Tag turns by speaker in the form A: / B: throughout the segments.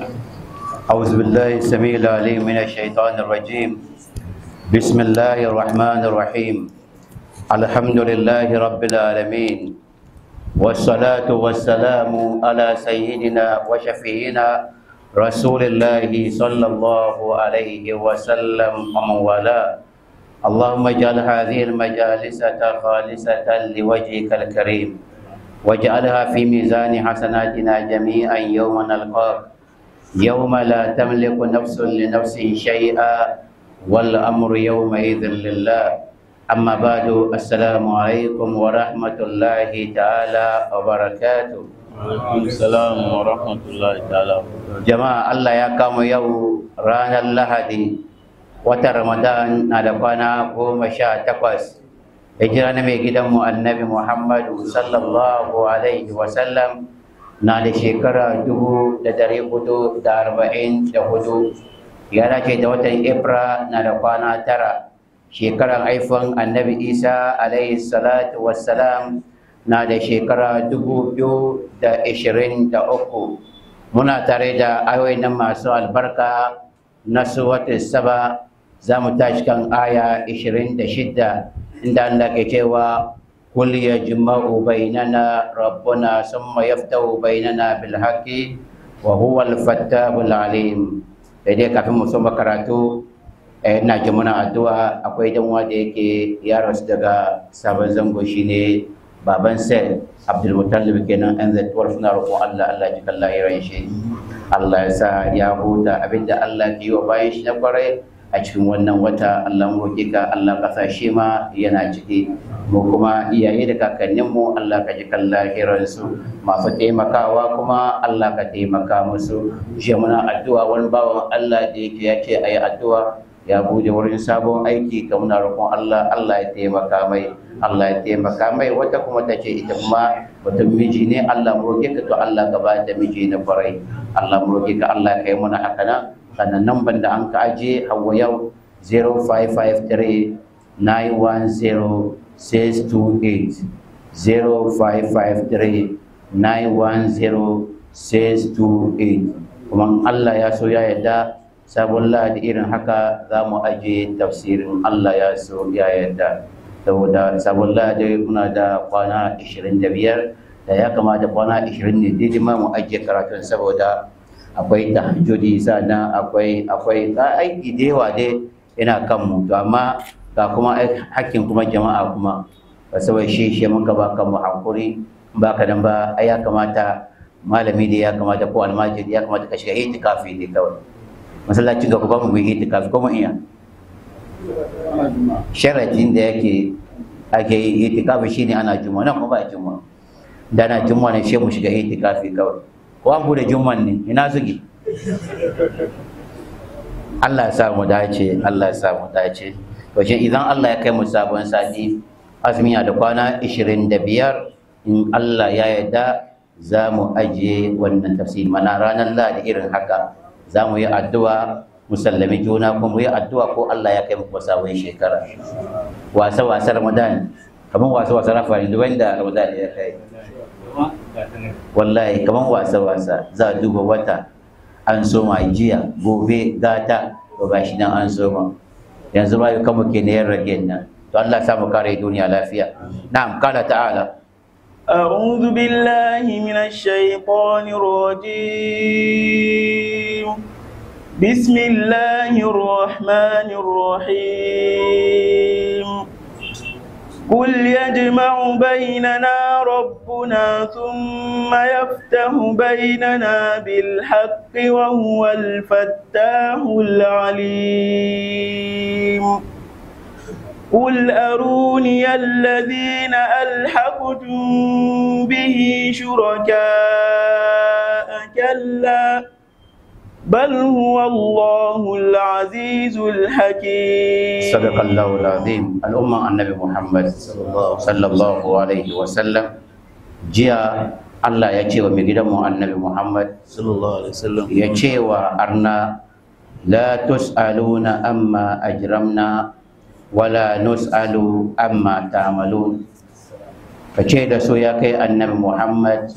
A: أعوذ بالله السميع العليم من الشيطان الرجيم بسم الله الرحمن الرحيم الحمد لله رب العالمين والصلاة والسلام على سيدنا وشفينا رسول الله صلى الله عليه وسلم ومن والاه اللهم اجعل هذه المجالس خالصة لوجهك الكريم واجعلها في ميزان حسناتنا جميعا يوم نلقاك يوم لا تملك نفس لنفس شيئا والأمر يومئذ لله أما بعد السلام عليكم ورحمة الله تعالى وبركاته
B: Assalamu wa rahmatullahi ta'ala.
A: jama'a Allah ya kama yau ranar lahadi watan ramadan na da kwana goma sha takwas hijira na mai gidanmu annabi muhammadu sallallahu alaihi wasallam na da shekara dubu da dari hudu da arba'in da hudu ya dace da watan Ifra na da kwana tara shekarar haifan annabi isa alaihi salatu wassalam na da shekara dubu biyu da ishirin da uku muna tare da ayoyi na masu albarka na suwatu saba za mu tashi kan aya ishirin da shidda inda Allah ke cewa kul yajma'u bainana rabbuna summa yaftahu bainana bil haqqi wa huwa al fattabul alim dai kafin mu soma karatu eh, ina ji muna addu'a akwai dan wanda yake ya rasu daga sabon zango shine baban sel abdulmutallib kenan an zai tuwar suna roƙon allah allah ji kalla iran shi allah ya sa ya huta abinda allah ke yi wa bayan shi na kwarai a cikin wannan wata allah mu roƙi ka allah ka sa shi ma yana ciki mu kuma iyaye da kakanninmu allah ka ji kalla iran su masu taimakawa kuma allah ka taimaka musu shi muna addu'a wani bawan allah da yake ya ce a yi addu'a ya bude wurin sabon aiki ka muna roƙon Allah Allah ya taimaka mai Allah ya taimaka mai wata kuma ta ce ita kuma mutum miji ne Allah mu roƙe ka to Allah ka ba ta miji na kwarai Allah mu roƙe ka Allah ka yi muna haka nan sannan nan ban da an ka aje hawa yau 0553 910 628 0553 910 628 kuma Allah ya so ya yarda sabon lahadi irin haka za mu aje tafsirin Allah ya so ya yarda saboda sabon lahadi muna da kwana 25 da ya kamata kwana 20 ne daidai ma mu aje karatun saboda akwai tahajjudi sannan akwai akwai aiki da yawa dai ina kan mu to amma ga kuma hakkin kuma jama'a kuma ba saboda shi shi muka ba kan mu hankuri ba ka dan ba ai ya kamata malami da ya kamata ko almajiri ya kamata ka shiga itikafi ne kawai masallacin gaba ba mu yi itikafi kuma iya sharadin da yake ake yi itikafi shine ana juma nan kuma ba juma da na juma ne sai mu shiga itikafi kawai ko an bude juman ne ina zugi Allah ya sa mu dace Allah ya sa mu dace to shi idan Allah ya kai mu sabon sati azumi da kwana 25 in Allah ya yarda za mu ajiye wannan tafsiri mana ranar Lahadi irin haka za mu yi addu'a musallami juna kuma mu yi addu'a ko Allah ya kai mu sabon shekara wasa wasa Ramadan kaman wasa wasa rafa ne wanda Ramadan ya kai wallahi kaman wasa wasa za a duba wata an soma jiya gobe gata to gashi nan an soma yanzu ma yau kama ke ne yan rage nan to Allah ya samu kare duniya lafiya na'am kala ta'ala
B: أعوذ بالله من الشيطان الرجيم بسم الله الرحمن الرحيم قل يجمع بيننا ربنا ثم يفتح بيننا بالحق وهو الفتاح العليم قل أروني الذين ألحقتم به شركاء كلا بل هو الله العزيز الحكيم
A: صدق الله العظيم الأمة النبي محمد صلى الله عليه وسلم جاء Allah ya ce wa mai gidanmu annabi Muhammad
B: sallallahu alaihi wasallam
A: ya ce wa arna la tus'aluna amma ajramna wala nus'alu amma ta'malun ka ce da su ya kai annabi muhammad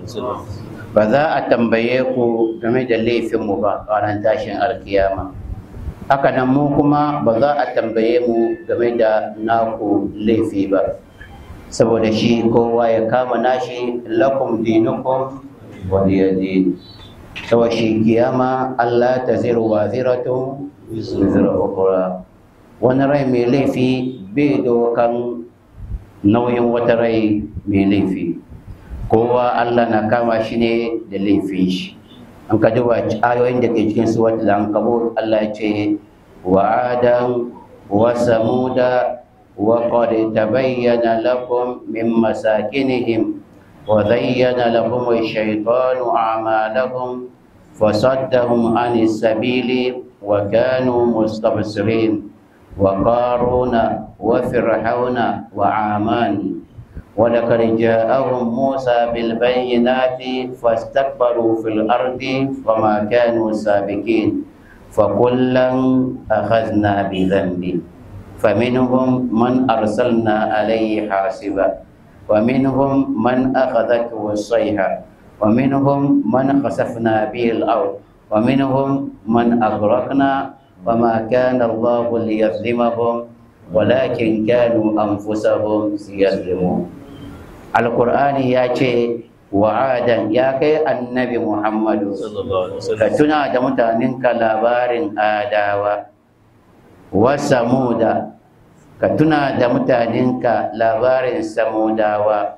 A: ba za a tambaye ku game da laifinmu ba ranar tashin alkiyama haka nan mu kuma ba za a tambaye mu game da naku laifi ba saboda shi kowa ya kama nashi lakum dinukum waliyadin saboda shi kiyama Allah ta ziru wa ziratun zira ukura wani rai mai laifi bai dokan nauyin wata rai mai laifi kowa Allah na kama shi ne da laifin shi an ka duba ayoyin da ke cikin suwat lankabut Allah ya ce wa adam wa samuda wa qad tabayyana lakum min masakinihim wa zayyana lahum ash-shaytanu a'malahum fasaddahum anis sabili wa kanu mustabsirin wa qaruna wa fir'auna wa amani ولقد جاءهم موسى بالبينات فاستكبروا في الأرض وما كانوا سابقين فكلا أخذنا بذنبه فمنهم من أرسلنا عليه حاسبا ومنهم من أخذته الصيحة ومنهم من خسفنا به الأرض ومنهم من أغرقنا وما كان الله ليظلمهم ولكن كانوا أنفسهم يظلمون alkur'ani ya ce wa'adan ya kai annabi muhammadu ka tuna da mutanenka labarin adawa wa samuda ka tuna da mutanenka labarin samudawa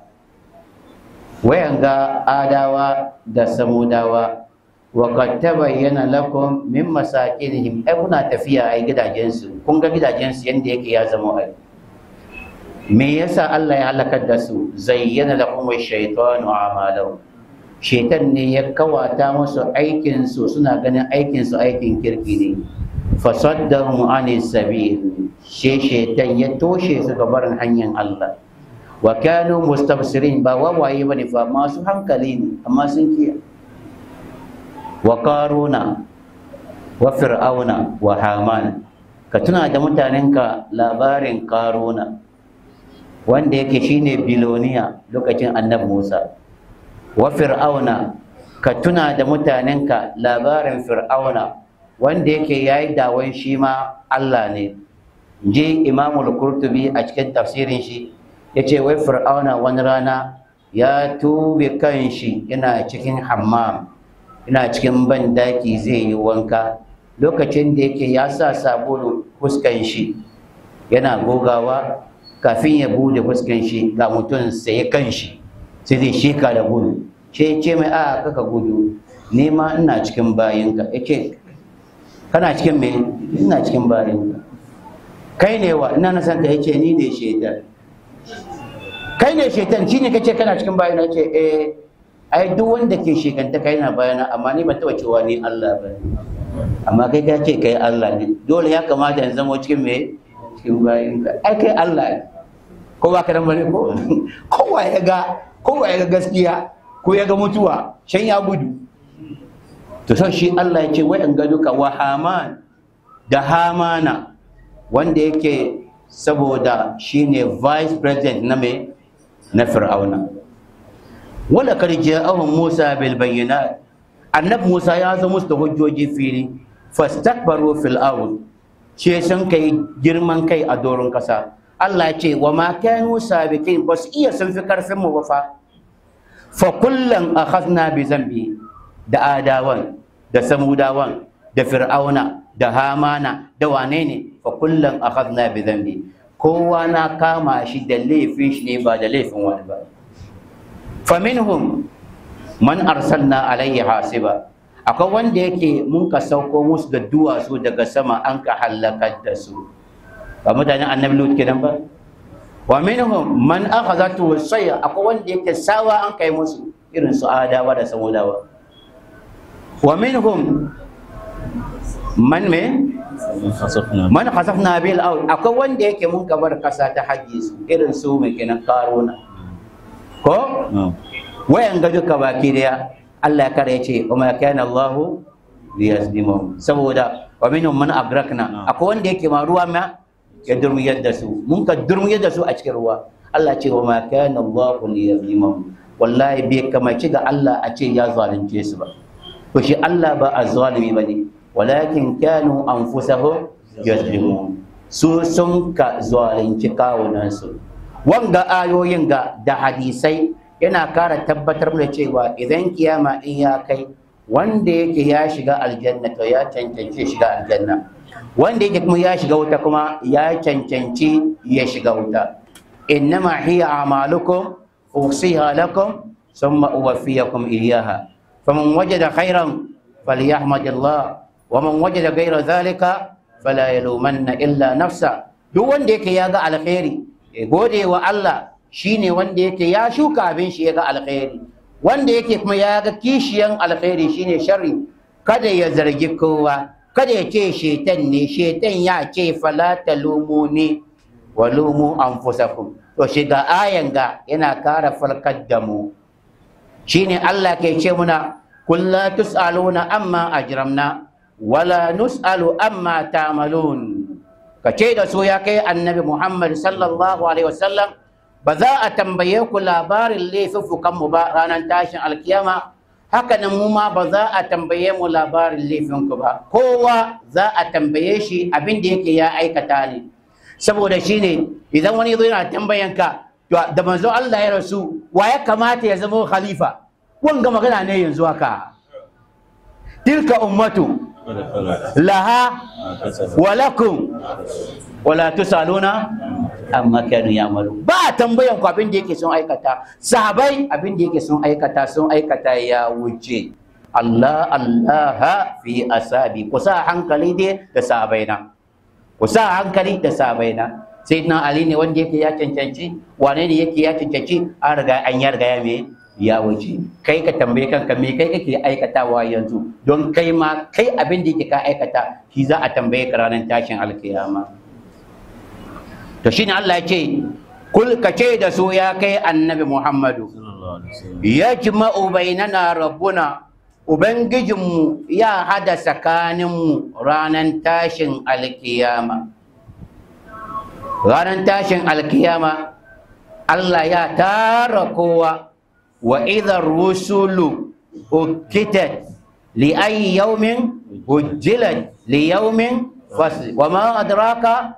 A: wayanga adawa da samudawa wa qad tabayyana lakum min masakinihim ai kuna tafiya ai gidajensu kun ga gidajensu yanda yake ya zama ai me yasa Allah ya halakar da su zayyana lahum ash-shaytanu a'malahum shaitan ne ya kawata musu aikin su suna ganin aikin su aikin kirki ne fasaddahum anis sabil she shaitan ya toshe su ga barin hanyar Allah wa kanu mustabsirin ba wawaye bane fa masu hankali ne amma sun kiya wa qaruna wa fir'auna wa haman ka tuna da mutanenka labarin qaruna wanda yake shine biloniya lokacin annabi Musa wa fir'auna ka tuna da mutanenka labarin fir'auna wanda yake yayi dawon shi ma Allah ne je Imam al-Qurtubi a cikin tafsirin shi yace wai fir'auna wani rana ya tube kanshi yana cikin hammam yana cikin bandaki zai yi wanka lokacin da yake ya sa sabulu fuskan shi yana gogawa kafin ya bude fuskan shi ga mutum sai kan shi sai zai shika da gudu ce ce mai a kaka gudu ni ma ina cikin bayinka yace kana cikin me ina cikin bayinka kai ne wa ina na san ka yace ni ne shaitan kai ne shaitan shine kace kana cikin bayina yace eh ai duk wanda ke shekanta kai na bayana amma ni ban taba cewa ni Allah ba amma kai ka ce kai Allah ne dole ya kamata in zama cikin me cikin bayinka ai kai Allah ne ko ba ka nan bane ko kowa ya ga kowa ya ga gaskiya ko ya ga mutuwa shan ya gudu to sai shi Allah ya ce wai an ga duka wa haman da hamana wanda yake saboda shine vice president na me na fir'auna wala kad ja'ahum musa bil bayyinat annab musa ya zo musu da hujjoji fili fastakbaru fil ard ce sun kai girman kai a doron kasa Allah ce wa ma kanu sabiqin ba su iya sun fi karfin mu ba fa fa kullan akhadna bi zambi da adawan da samudawan da fir'auna da hamana da wane ne fa kullan akhadna bi zambi kowa na kama shi da laifin shi ne ba da laifin wani ba fa minhum man arsalna alayhi hasiba akwai wanda yake mun ka sauko musu da duwatsu daga sama an ka halakar da su ba mutanen annabi lut kenan ba wa minhum man akhadhatu sayya akwai wanda yake sawa an kai musu irin su adawa da samudawa wa minhum man me man khasafna bil ard akwai wanda yake mun kabar kasa ta haji su irin su mai kenan karuna ko wayan ga duka baki daya Allah ya kare ce wa ma kana Allahu liyazlimum saboda wa minhum man agrakna akwai wanda yake ma ruwa ma ya durmiyar da su mun ka durmiyar da su a cikin ruwa Allah ce wa ma kana Allah liyazlimahum wallahi bai kamaci ga Allah a ce ya zalunce su ba to shi Allah ba azzalimi bane walakin kanu anfusahum yazlimun su sun ka zalunci kawunan su wanga ayoyin ga da hadisai yana kara tabbatar da cewa idan kiyama in ya kai wanda yake ya shiga aljanna to ya cancanci shiga aljanna wanda yake kuma ya shiga wuta kuma ya cancanci ya shiga wuta innama hiya a'malukum usiha lakum thumma uwaffiyakum iyyaha faman wajada khairan falyahmadillah wa man wajada ghayra dhalika fala yalumanna illa nafsa duk wanda yake ya ga alkhairi ya gode wa Allah shine wanda yake ya shuka abin shi ya ga alkhairi wanda yake kuma ya ga kishiyan alkhairi shine sharri kada ya zargi kowa kada ya ce shetan ne shetan ya ce fala talumuni wa lumu anfusakum to shiga ayan ga yana kara farkar da mu shine Allah ke ce muna kulla tusaluna amma ajramna wala nusalu amma ta'malun ka ce da su ya kai annabi Muhammad sallallahu alaihi wasallam ba za a tambaye ku labarin laifuffukan mu ba ranar tashin alkiyama haka nan mu ma ba za a tambaye mu labarin laifinku ba kowa za a tambaye shi abin da yake ya aikata ne saboda shi ne idan wani zo yana tambayan ka da manzo Allah ya rasu wa ya kamata ya zama khalifa wanga magana ne yanzu haka tilka ummatu laha wa lakum wala tusaluna amma kanu yamalu ba tambayan ku abin da yake sun aikata sahabai abin da yake sun aikata sun aikata ya wuce Allah Allah fi asabi ku sa hankali dai da sahabai na ku sa hankali da sahabai na sai na Ali ne wanda yake ya cancanci wane ne yake ya cancanci an riga an ya riga ya me ya wuce kai ka tambaye kanka me kai kake aikatawa yanzu don kai ma kai abin da yake ka aikata shi za a tambaye ka ranar tashin alkiyama to shine Allah ya ce kul ka ce da su ya kai annabi Muhammadu yajma'u bainana rabbuna ubangijinmu ya hada tsakaninmu ranar tashin alkiyama ranar tashin alkiyama Allah ya tara kowa wa idhar rusulu ukitat li ayi yawmin ujjilat li yawmin fasl wa ma adraka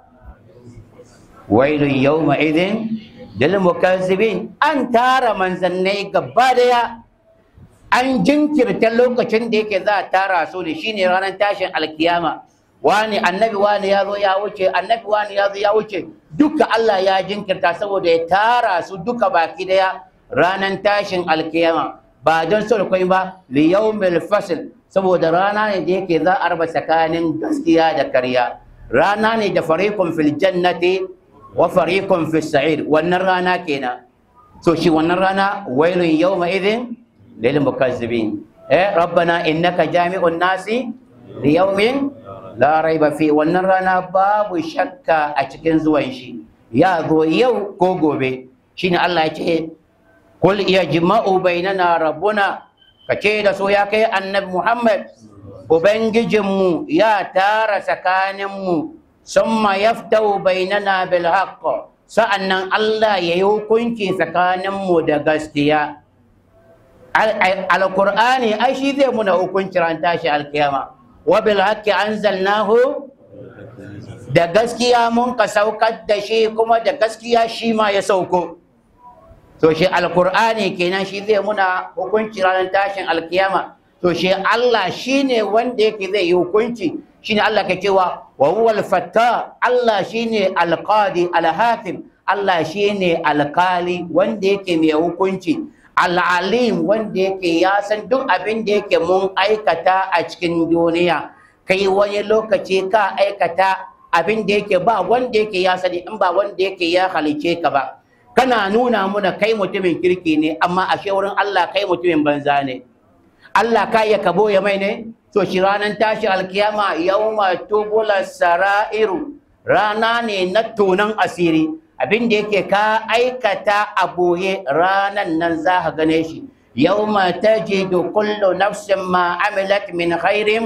A: wailun yawma idhin lil mukazzibin an tara manzannai gaba daya an jinkirta lokacin da yake za a tara su ne shine ranar tashin alkiyama wani annabi wani ya zo ya wuce annabi wani ya zo ya wuce duka Allah ya jinkirta saboda ya tara su duka baki daya ranar tashin alkiyama ba don so kai ba li yawmil fasl saboda rana ne da yake za a raba tsakanin gaskiya da karya rana ne da fariqun fil jannati wa fariqun fis sa'ir wannan rana kenan so shi wannan rana wailun yawma idhin lil mukazzibin eh rabbana innaka jami'un nasi li yawmin la raiba fi wannan rana babu shakka a cikin zuwan shi ya zo yau ko gobe shine Allah ya ce kul yajma'u bainana rabbuna kace da so ya kai annabi Muhammad ubangijinmu ya tara tsakaninmu summa yaftau bainana bil haqq sa'annan Allah ya yi hukunci tsakaninmu da gaskiya alqur'ani ai shi zai muna hukunci ran tashi alkiyama wa bil haqqi anzalnahu da gaskiya mun ka saukar da shi kuma da gaskiya shi ma ya sauko to shi alqur'ani kenan shi zai muna hukunci ranar tashin alkiyama to shi Allah shine wanda yake zai yi hukunci shine Allah ke cewa wa huwa al-fatta Allah shine al-qadi al-hakim Allah shine alkali wanda yake mai hukunci al-alim wanda yake ya san duk abin da yake mun aikata a cikin duniya kai wani lokaci ka aikata abin da yake ba wanda yake ya sani in ba wanda yake ya halice ka ba kana nuna muna kai mutumin kirki ne amma ashe wurin Allah kai mutumin banza ne Allah ka iya kabo ya mai ne to shi ranar tashi alkiyama yawma tubula sara'iru rana ne na tonan asiri abin da yake ka aikata a boye ranan nan za ka gane shi yawma tajidu kullu nafsin ma amilat min khairin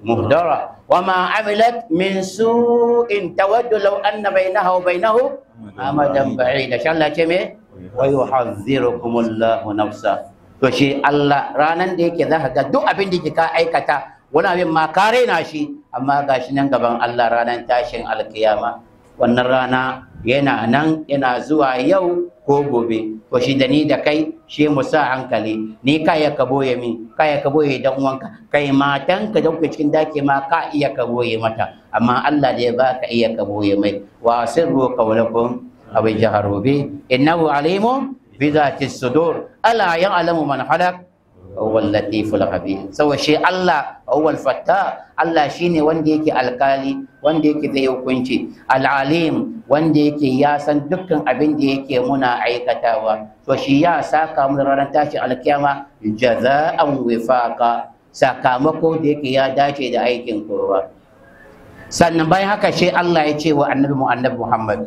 A: muhdara wa ma amilat min su'in tawaddu law anna bainaha wa bainahu amadan ba'ida sha Allah ce me wa yuhadhdhirukumullahu nafsa to shi Allah ranan da yake zaka ga duk abin da ka aikata wani abin ma ka raina shi amma gashi nan gaban Allah ranan tashin alkiyama wannan rana yana nan yana zuwa yau ko gobe to shi da ni da kai shi mu sa hankali ni ka ya ka boye min ka ya ka boye dan uwanka kai matan ka da kuke cikin dake ma ka iya ka boye mata amma Allah da ya baka iya ka boye mai wa sirru qawlakum aw jaharu bi innahu alimun bi dhati sudur ala ya'lamu man halak huwa al-latiful khabir sawa shi Allah huwa al-fattah Allah shine wanda yake alkali wanda yake zai hukunci al-alim wanda yake ya san dukkan abin da yake muna aikatawa to shi ya saka mu ranar tashi alkiyama jaza'an wifaqa sakamako da yake ya dace da aikin kowa sannan bayan haka shi Allah ya ce wa annabi mu annabi Muhammad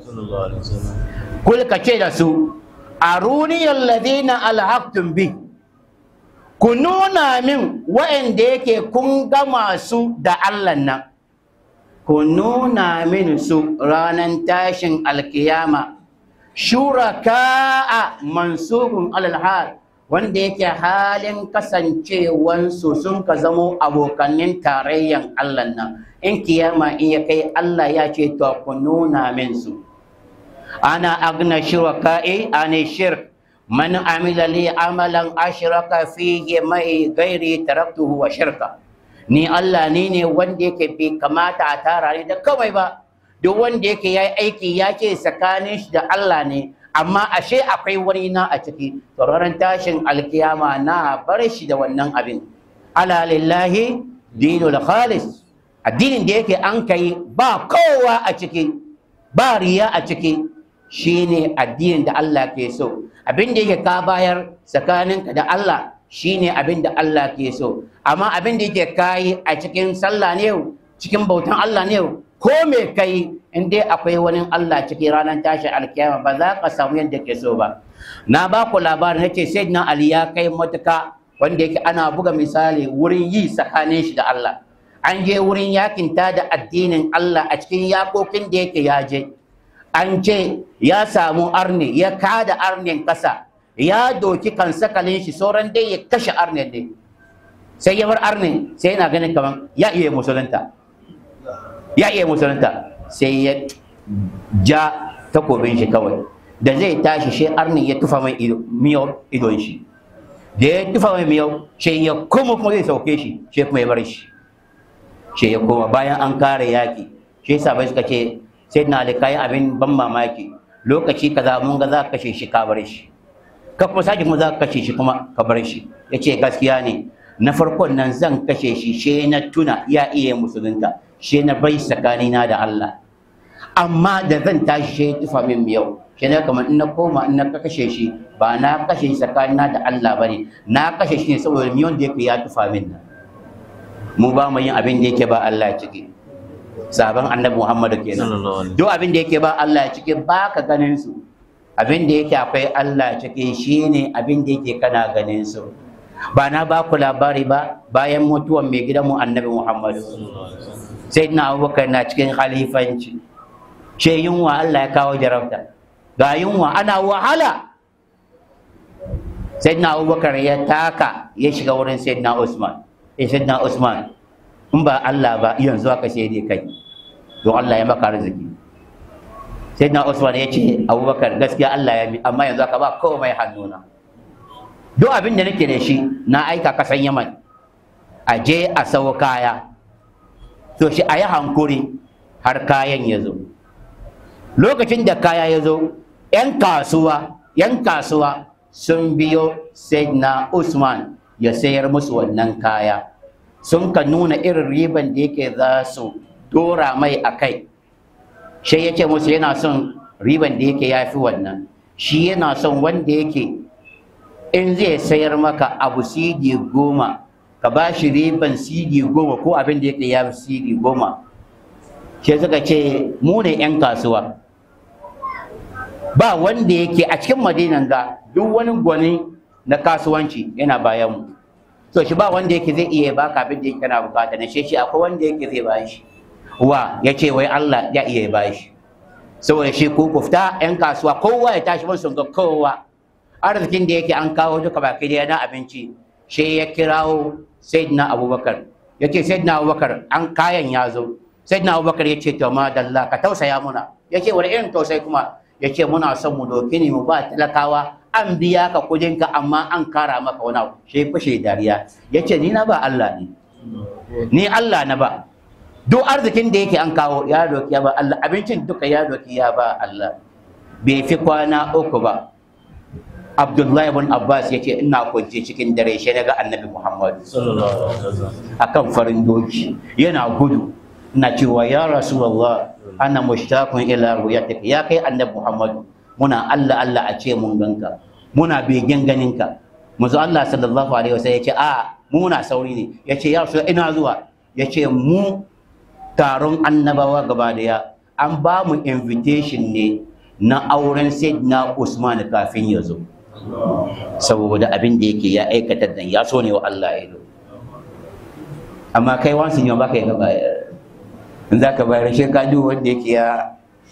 A: kul ka ce da su aruni alladhina alhaqtum bi ku nuna min wa'anda yake kun gama su da Allah nan ku nuna min su ranar tashin alkiyama shuraka'a mansubun alal hal wanda yake halin kasancewansu sun ka zamo abokanin tarayyan Allah nan in kiyama in ya kai Allah ya ce to ku nuna min su ana agna shuraka'i ani shirk man amila li amalan ashraka fihi mai gairi taraktuhu wa shirka ni Allah ni ne wanda yake bai kamata a tara ni da kawai ba duk wanda yake yayi aiki ya ce tsakanin shi da Allah ne amma ashe akwai wani na a ciki to ranar tashin alkiyama na bar shi da wannan abin ala lillahi dinul khalis addinin da yake an kai ba kowa a ciki ba riya a ciki shine addinin da Allah ke so abin da yake ka bayar tsakaninka da Allah shine abin da Allah ke so amma abin da yake kayi a cikin sallah ne cikin bautan Allah ne ko me kai in dai akwai wani Allah cikin ranar tashi alkiyama ba za ka samu yadda ke so ba na ba ku labarin nake sayyidina Ali ya kai matuka wanda yake ana buga misali wurin yi tsakanin shi da Allah an je wurin yakinta da addinin Allah a cikin yakokin da yake ya je an ce ya samu arne ya kada arnen kasa ya doki kan sakalin shi sauran dai ya kashe arnen ne sai ya bar arne sai yana ganin kaman ya iya musulunta ya iya musulunta sai ya ja takobin shi kawai da zai tashi shi arne ya tufa mai miyau idon shi da ya tufa mai miyau shi ya kuma kuma zai sauke shi shi kuma ya bar shi shi ya koma bayan an kare yaki shi sabai suka ce sai na alika abin ban mamaki lokaci kaza mun ga za ka kashe shi ka bar shi ka kuma sake mu za ka kashe shi kuma ka bar shi ya ce gaskiya ne na farkon nan zan kashe shi she na tuna ya iya musulunta she na bai tsakanina da Allah amma da zan tashi she tufa min yau she na kamar in na koma in na kashe shi ba na kashe shi tsakanina da Allah bane na kashe shi ne saboda miyon da yake ya tufa min nan mu ba mu yin abin da yake ba Allah ciki sabon annabi Muhammadu kenan duk abin da yake ba Allah ciki ba ka ganin su abin da yake akwai Allah ciki shine abin da yake kana ganin su ba na ba ku labari ba bayan mutuwan mai gidanmu annabi Muhammadu sai na abubakar na cikin khalifanci ce yunwa Allah ya kawo jarabta ga yunwa ana wahala sai na abubakar ya taka ya shiga wurin sai na Usman sai na Usman in ba Allah ba yanzu aka sai dai kai don Allah ya maka arziki sai na Usman ya ce abubakar gaskiya Allah ya mi amma yanzu aka ba komai hannuna duk abin da nake da shi na aika kasan yaman a je a sau kaya to shi a yi hankuri har kayan ya zo lokacin da kaya ya zo 'yan kasuwa 'yan kasuwa sun biyo na usman ya sayar musu wannan kaya sun ka nuna irin riban da yake za su dora mai a kai shi ya ce musu yana son riban da yake ya fi wannan shi yana son wanda yake in zai sayar maka abu sidi goma ka ba shi riban sidi goma ko abin da yake ya fi sidi goma shi suka ce mu ne 'yan kasuwa ba wanda yake a cikin madinan ga duk wani gwani na kasuwanci yana bayan mu to shi ba wanda yake zai iya baka abin da yake kana bukata na shi shi akwai wanda yake zai bashi wa ya ce wai Allah ya iya bashi saboda shi ku kufta yan kasuwa kowa ya tashi mun ga kowa arzikin da yake an kawo duka baki da na abinci shi ya kirawo sayyidina abubakar ya ce sayyidina abubakar an kayan ya zo sayyidina abubakar ya ce to madalla ka tausaya muna ya ce wani irin tausayi kuma ya ce muna son mu doki ne mu ba talakawa an biya ka kudinka amma an kara maka wani abu shi fashe dariya ya ce ni na ba Allah ne ni Allah na ba duk arzikin da yake an kawo ya doki ya ba Allah abincin duka ya doki ya ba Allah bai fi kwana uku ba Abdullahi ibn Abbas ya ce ina kwance cikin dare shi daga Annabi Muhammad akan farin doki yana gudu ina cewa ya Rasulullah ana mushtaqun ila ru'yatik ya kai Annabi Muhammad muna Allah Allah a ce mun ganka muna begen ganinka manzo Allah sallallahu alaihi wasallam ya ce a mu muna sauri ne ya ce ya Rasul ina zuwa ya ce mu taron annabawa gaba daya an ba mu invitation ne na auren Sayyidina Usman kafin ya zo saboda abin da yake ya aikata dan ya so ne wa Allah ya zo amma kai wansu ne ba ka yi bayar in za ka bayar shi ka duk wanda yake ya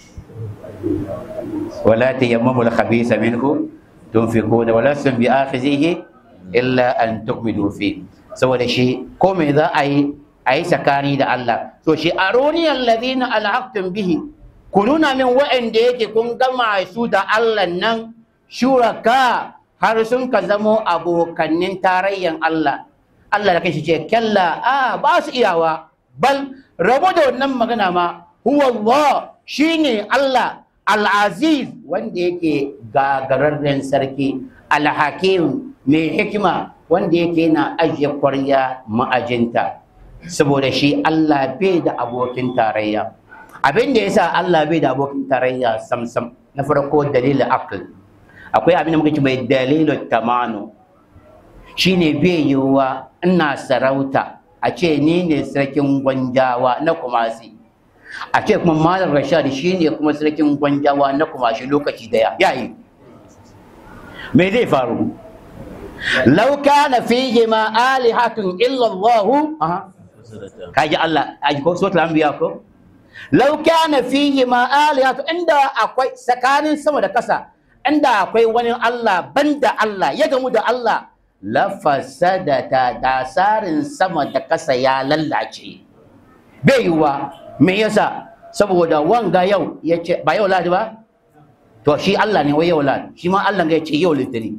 A: wala tayammamu al-khabisa minhu tunfiquna wala sun bi akhizihi illa an tukmilu fi saboda shi ko me za a yi a yi tsakani da Allah to shi aruni alladhina alhaqtum bihi ku nuna min wa'anda yake kun gama su da Allah nan shuraka har sun ka zamo abokannin tarayyan Allah Allah da kanshi ce kalla a ba su iyawa bal rabu da wannan magana ma huwa Allah shine Allah al-aziz wanda yake gagararren sarki al-hakim mai hikima wanda yake na ajiye kwarya ma'ajinta saboda shi Allah bai da abokin tarayya abin da yasa Allah bai da abokin tarayya samsam na farko dalilin akal akwai abin da muka ce mai dalilin tamanu shine bai yiwuwa ina sarauta a ce ni ne sarkin gwanjawa na kumasi a ce kuma malam rashad shi ne kuma sarkin gwanjawa na kumashi lokaci daya yayi me zai faru law kana fihi ma alihatun illa allah aha kaji Allah aji ko suratul anbiya ko law kana fihi ma alihatun inda akwai tsakanin sama da kasa inda akwai wani Allah banda Allah ya gamu da Allah lafasadata dasarin sama da kasa ya lallace bai yiwuwa me yasa saboda wanga yau ya ce ba yau ladi ba to shi Allah ne wai yau ladi shi ma Allah ya ce yau litini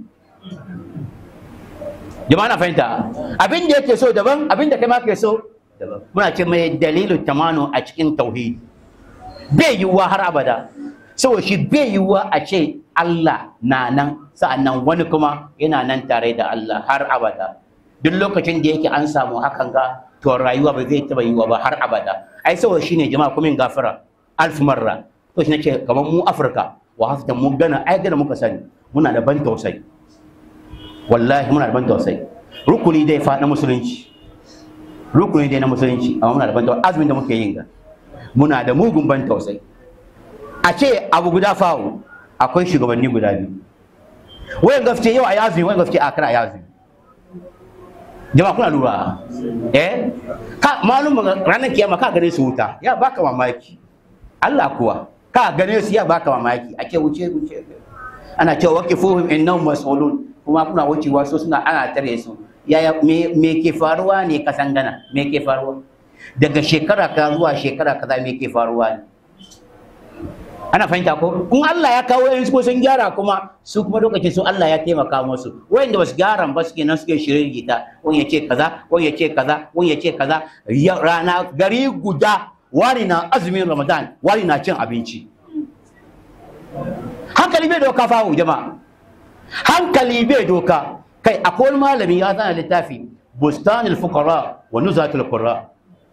A: jama'a na fahimta abin da yake so daban abin da kai ma ke so daban muna ce mai dalilu tamanu a cikin tauhid bai yiwuwa har abada saboda shi bai yiwuwa a ce Allah na nan sa'annan wani kuma yana nan tare da Allah har abada duk lokacin da yake an samu hakan ga to rayuwa ba zai taba yiwa ba har abada ai saboda shine jama'a kuma in gafara alf marra to shi nake kamar mu Afirka wa hafta mu gana ai gana muka sani muna da ban tausayi wallahi muna da ban tausayi rukuni dai fa na musulunci rukuni dai na musulunci amma muna da ban tausayi azumin da muke yin ga muna da mugun ban tausayi a ce abu guda fawo akwai shugabanni guda biyu wayan gafce yau a yazi wayan gafce a kana yazi jama'a kuna lura eh ka malum ranar kiyama ka gane su wuta ya baka mamaki Allah kuwa ka gane su ya baka mamaki a ce wuce wuce ana cewa waqifuhum innahum mas'ulun kuma kuna wucewa so suna ana tare su yaya me, me ke faruwa ne kasan gana me ke faruwa daga shekara ka zuwa shekara kaza me ke faruwa ne ana fahimta ko in Allah ya kawo yansu ko sun gyara kuma su kuma lokacin su Allah ya taimaka musu wayanda basu gyara ba suke nan suke shirin gita wani ya ce kaza wani ya ce kaza wani ya ce kaza rana gari guda wani na azumin Ramadan wani na cin abinci hankali bai doka fawo jama'a hankali bai doka kai akwai wani malami ya zana littafi bustanul fuqara wa nuzatul qurra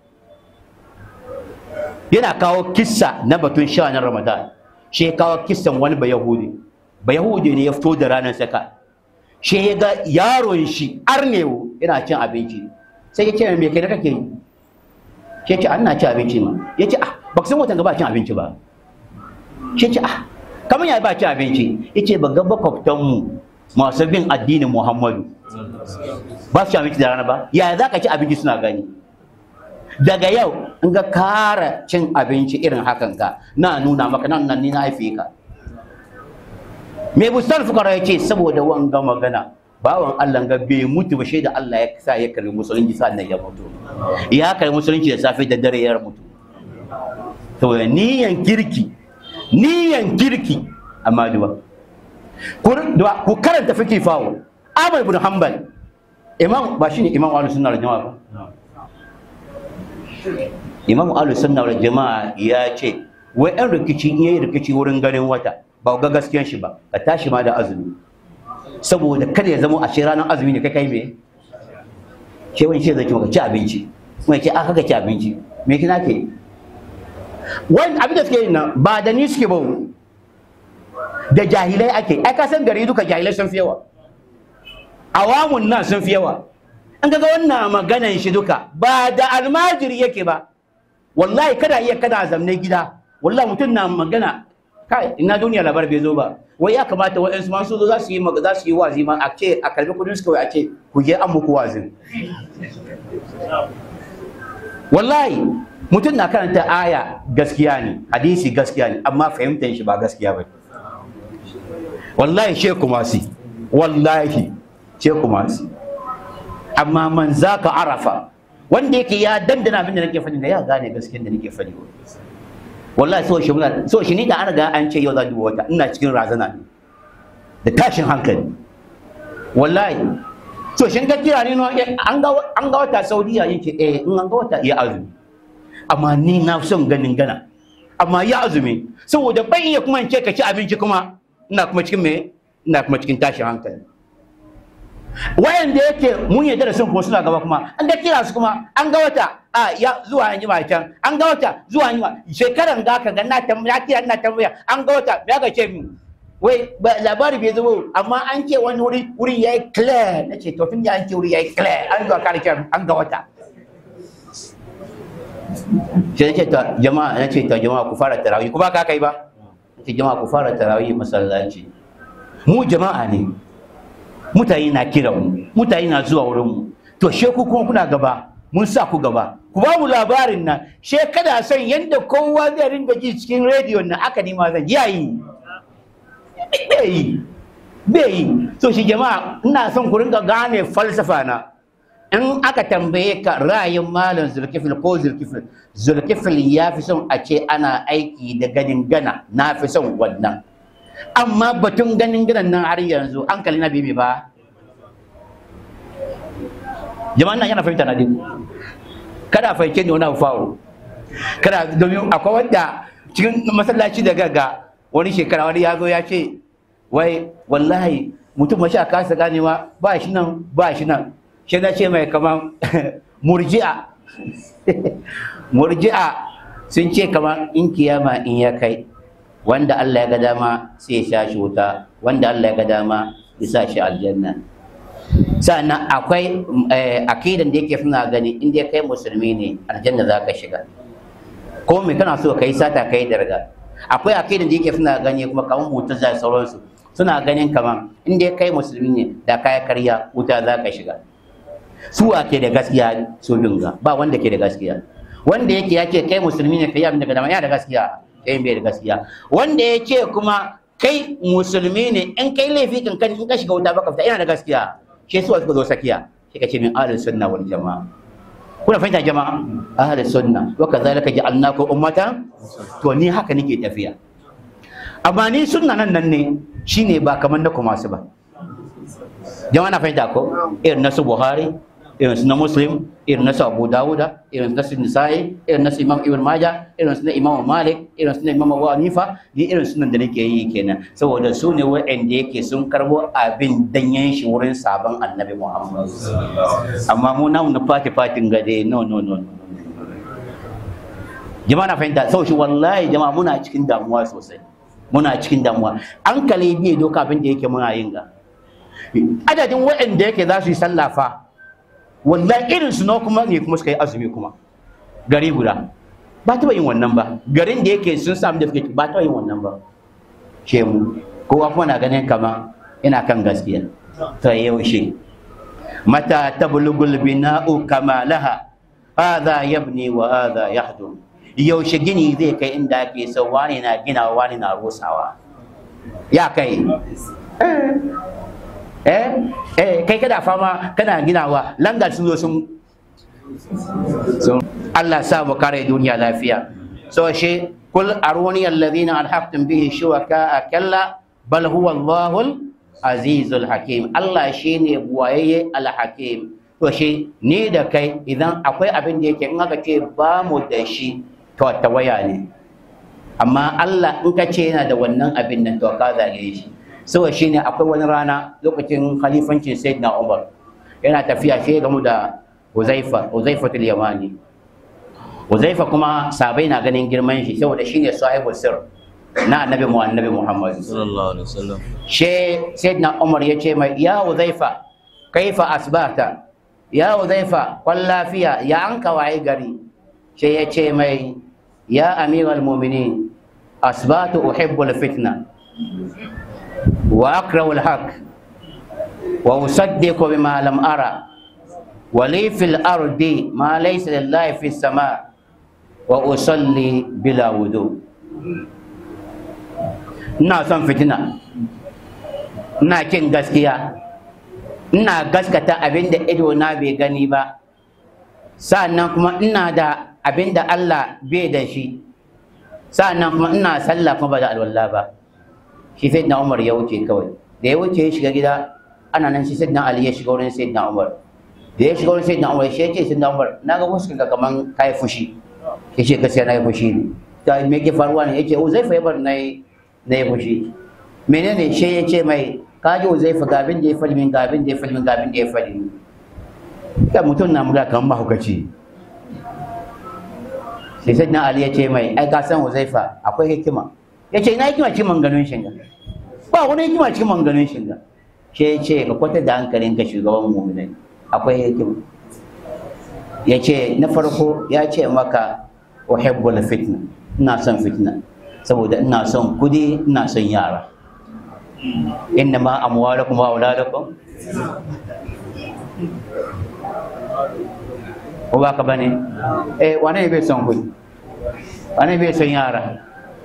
A: yana kawo kissa na batun sha na ramadan shi ya kawo kissan wani bayahudi bayahudi ne ya fito da ranar saka shi ya ga yaron shi arnewo yana cin abinci sai ya ce me kai da kake yi shi ya ce ana cin abinci ma ya ce ah ba san watan gaba cin abinci ba shi ya ce ah kamar ya ba cin abinci ya ce ba ga makwabtanmu masu bin addinin muhammadu ba su ci abinci da rana ba yaya za ka ci abinci suna gani daga yau in ga kara cin abinci irin hakan ka na nuna maka nan nan ni na haife ka me bustar fukara ya ce saboda wanga magana bawan Allah ga bai mutu ba da Allah ya sa ya karbi musulunci sannan ya mutu ya karbi musulunci da safe da dare ya mutu to niyan kirki niyan kirki amma duba ku karanta fiki fawo Ahmad ibn Hanbal imam ba shine imam ahlus sunna wal jamaa ba imam ahlus sunna wal jamaa ya ce wai an rikici in yayi rikici wurin ganin wata ba ga gaskiyan shi ba ka tashi ma da azumi saboda kada ya zama a shi ranar azumi ne kai kai me ke wani ce zai ki maka ci abinci mai ce aka ka ci abinci me kina ke wani abin da suke yi nan ba da ni suke ba da jahilai ake ai ka san gari duka jahilai sun fi yawa awamun nan sun fi yawa an ga wannan maganan shi duka ba da almajiri yake ba wallahi kada iya kana zamne gida wallahi mutum na magana kai ina duniya labar bai zo ba wai ya kamata wa'ansu ma su zo za su yi za su yi wazi ma a ce a karbi kudin su kawai a ce ku je an muku wazin wallahi mutum na karanta aya gaskiya ne hadisi gaskiya ne amma fahimtar shi ba gaskiya ba wallahi she kuma si wallahi she kuma si amma man zaka arafa wanda yake ya dandana abin da nake faɗi da ya gane gaskiyar da nake faɗi wallahi so shi muna so shi ni da an riga an ce yau za duba wata ina cikin razana ne da tashin hankali wallahi so shin ka kira ni no an ga an ga wata Saudiya yake eh in an ga wata ya azumi amma ni na son ganin gana amma ya azumi saboda ban iya kuma in ce ka ci abinci kuma ina kuma cikin me ina kuma cikin tashin hankali wayanda yake mun yadda da sun kuma suna gaba kuma an ga kira su kuma an ga wata a ya zuwa an jima can an ga wata zuwa an jima shekaran ga ka ga na tambaya kira ina tambaya an ga wata ya ga ce min wai labari bai zo amma an ce wani wuri wuri yayi clear na ce to tun da an ce wuri yayi clear an zuwa kare kiran an ga wata sai na ce ta jama'a na ce ta jama'a ku fara tarawih ku ba ka kai ba ce jama'a ku fara tarawih masallaci mu jama'a ne mutane na kira mu mutane na zuwa wurin mu to she ku kuma kuna gaba mun sa ku gaba ku ba mu labarin nan she kada son yanda kowa zai ringa ji cikin rediyon nan aka nima zan yayi bai yi bai yi so shi jama'a ina son ku ringa gane falsafa na in aka tambaye ka ra'ayin malam zulkifil ko zulkifil zulkifil ya fi son a ce ana aiki da ganin gana na fi son wannan amma batun ganin ganan nan har yanzu an kalli na bibi ba jama'an nan yana fahimta na dinku kada fahimce ne wani abu fawo kada domin akwai wanda cikin masallaci da gaga wani shekara wani ya zo ya ce wai wallahi mutum mashi a kasa ganewa ba shi nan ba shi nan shi na ce mai kaman murji'a murji'a sun ce kaman in kiyama in ya kai wanda Allah ya ga dama sai ya sha shi wuta wanda Allah ya ga dama ya sa shi aljanna sannan akwai akidan da yake suna gani in dai kai musulmi ne aljanna za ka shiga ko me kana so kai sata kai darga akwai akidan da yake suna gani kuma kamar mutum zai sauransu suna ganin kaman in dai kai musulmi ne da kaya karya wuta za ka shiga su ke da gaskiya su dinga ba wanda ke da gaskiya wanda yake yake kai musulmi ne kai abin da dama yana da gaskiya kai bai da gaskiya wanda ya ce kuma kai musulmi ne in kai laifi kankan in ka shiga wuta baka fita yana da gaskiya shi su suka zo sakiya shi ka ce min ahlus sunna wal jamaa kuna fahimta jama'a ahlus sunna wa kadhalika ja'alnakum ummatan to ni haka nake tafiya amma ni sunna nan nan ne shine ba kamar na kuma su ba jama'a na fahimta ko irin na su buhari irin su na muslim irin na su abu dawuda irin su na su nisa'i irin na su imam ibn maja irin su na imam malik irin su na imam abu hanifa ni irin sunan da nake yi kenan saboda su ne wa'anda yake sun karbo abin danyen shi wurin sabon annabi muhammad amma mu namu na fati fatin gade no no no no jama'a na fahimta sau shi wallahi jama'a muna cikin damuwa sosai muna cikin damuwa an kale biye doka abin da yake muna yin ga adadin waɗanda yake za su yi sallafa wallahi irin su na kuma ne kuma suka yi azumi kuma gari guda ba taɓa yin wannan ba garin da yake sun samu da suke ba taɓa yin wannan ba ke mu kowa kuma na ganin kama ina kan gaskiya ta yaushe mata tablugul bina'u kamalaha hadha yabni wa hadha yahdum yaushe gini zai kai inda ake so wani na gina wani na rusawa ya kai eh eh kai kada fama kana ginawa langa sun zo sun sun Allah sa mu kare duniya lafiya so shi kul aruni alladhina alhaqtum bihi shuraka kalla bal huwa Allahul azizul hakim Allah shine buwaye al-hakim to shi ni da kai idan akwai abin da yake in aka ce ba mu da shi to tawaya ne amma Allah in ka ce yana da wannan abin nan to ka zage shi saboda shine akwai wani rana lokacin khalifancin sayyidina Umar yana tafiya sai gamu da Uzaifa Uzaifatul Yamani Uzaifa kuma sabai na ganin girman shi saboda shine sahibul sir na annabi mu annabi Muhammad
B: sallallahu alaihi wasallam
A: she sayyidina Umar ya ce mai ya Uzaifa kaifa asbahta ya Uzaifa kwan lafiya ya an kawai gari she ya ce mai ya amiral mu'minin asbatu uhibbul fitna wa akrahu al-haq wa usaddiqu bima lam ara wa li fil ardi ma laysa lillahi fis sama wa usalli bila wudu ina son fitina ina kin gaskiya ina gaskata abin da ido na bai gani ba sa'annan kuma ina da abin da Allah bai da shi sa'annan kuma ina sallah kuma ba da alwala ba shi sai na Umar ya wuce kawai da ya wuce ya shiga gida ana nan shi sai na Ali ya shiga wurin sai na Umar da ya shiga wurin sai na Umar shi ya ce sai na Umar na ga wasu ka kaman kai fushi ya ce gaskiya na yi fushi ne ta me ke faruwa ne ya ce Uzaifa ya bar na yi na yi fushi menene shi ya ce mai kaji Uzaifa ga abin da ya fadi min ga abin da ya fadi min ga abin da ya fadi min da mutum na muga kamar mahaukaci sai sai na Ali ya ce mai ai ka san Uzaifa akwai hikima ya ce ina hikima cikin manganun shinga ba wani hikima cikin manganun shinga shi ya ce ka kwata da hankalin ka shugaban mu'minai akwai hikima ya ce na farko ya ce maka uhibbul fitna ina son fitna saboda ina son kudi ina son yara inna ma amwalakum wa auladakum ko ba ka bane eh wane ne bai son kudi wane bai son yara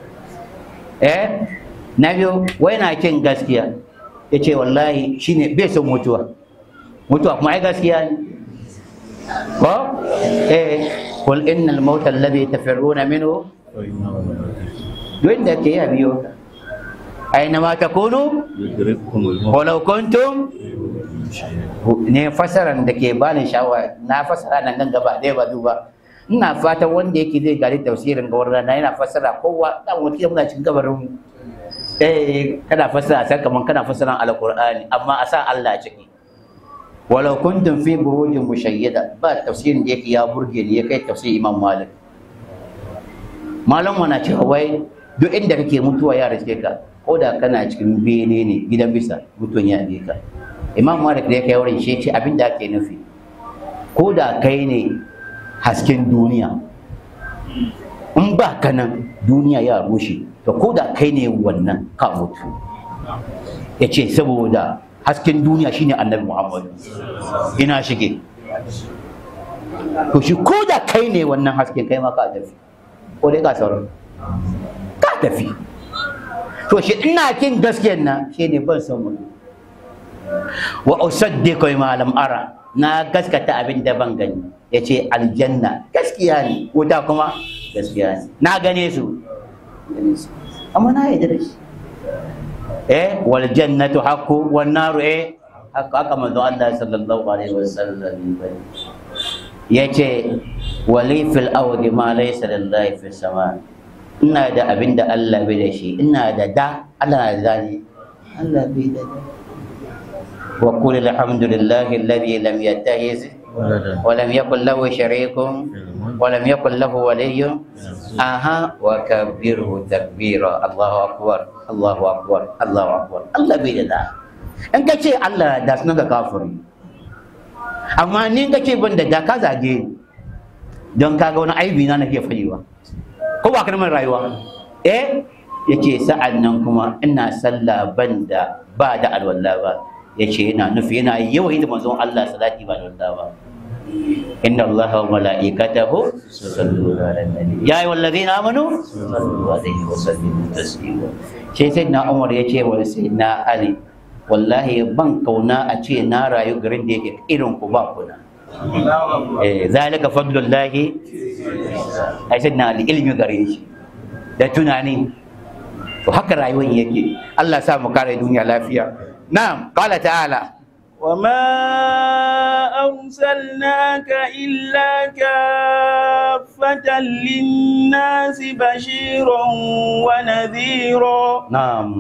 A: eh na biyu wai na kin gaskiya ya ce wallahi shine bai son mutuwa mutuwa kuma ai gaskiya ne ko eh qul innal mauta alladhi tafirruna minhu duk da ke ya biyo ka aina ma takunu
B: yudrikumul maut
A: walau kuntum ne fasaran da ke bani sha'awa na fasara nan nan gaba ɗaya ba duba ina fatan wanda yake zai gari tafsirin gawar rana yana fasara kowa dan wata muna cikin gabarin mu eh kana fasara sai kaman kana fasaran alqur'ani amma a sa Allah ciki walau kuntum fi burujin mushayyada ba tafsirin da yake ya burge ni ya kai tafsir Imam Malik malam wana cewa wai duk inda kake mutuwa ya rike ka ko da kana cikin bene ne gidan bisa mutuwan ya rike ka imam malik da ya kai wurin shi ce abin da ake nufi ko da kai ne hasken duniya in ba ka nan duniya ya rushe to ko da kai ne wannan ka mutu ya ce saboda hasken duniya shine annabi muhammadu ina shige to shi ko da kai ne wannan hasken kai ma ka tafi ko dai ka sauran ka tafi to shi ina kin gaskiyar na shi ne ban son mutu wa usaddiqu ma lam ara na gaskata abin da ban gani yace aljanna gaskiya ne wuta kuma gaskiya ne na gane su amma na yarda da shi eh wal jannatu haqqu wan naru eh haka haka manzo Allah sallallahu alaihi wasallam yace wali fil ardi ma laysa lillahi fis sama ina da abin da Allah bai da shi ina da da Allah na da zani Allah bai da da وقل الحمد لله الذي لم يتخذ ولم يكن له شريك ولم يكن له ولي أها وكبره تكبيرا الله أكبر الله أكبر الله أكبر الله بيدا in ka ce Allah da suna ga kafiri amma ni ka ce ban da da ka zage ni don ka ga wani aibi na nake faɗiwa ko ba kalmar rayuwa eh yace sa'an nan kuma ina sallah ban da ba da alwala ba yace yana nufi yana yawan da manzon Allah salati ba da ba inna Allah wa malaikatahu yusalluna ala nabi ya ayyuhal ladina amanu sallu alaihi wa sallimu taslima sai sai na Umar yace wa sai na Ali wallahi ban kauna a ce na rayu garin da yake irin ku ba kuna eh zalika fadlullahi ai sai na Ali ilmi gare shi da tunani to haka rayuwar yake Allah sa mu kare duniya lafiya na'am qala ta'ala
C: وما أرسلناك إلا كافة للناس بشيرا ونذيرا
A: na'am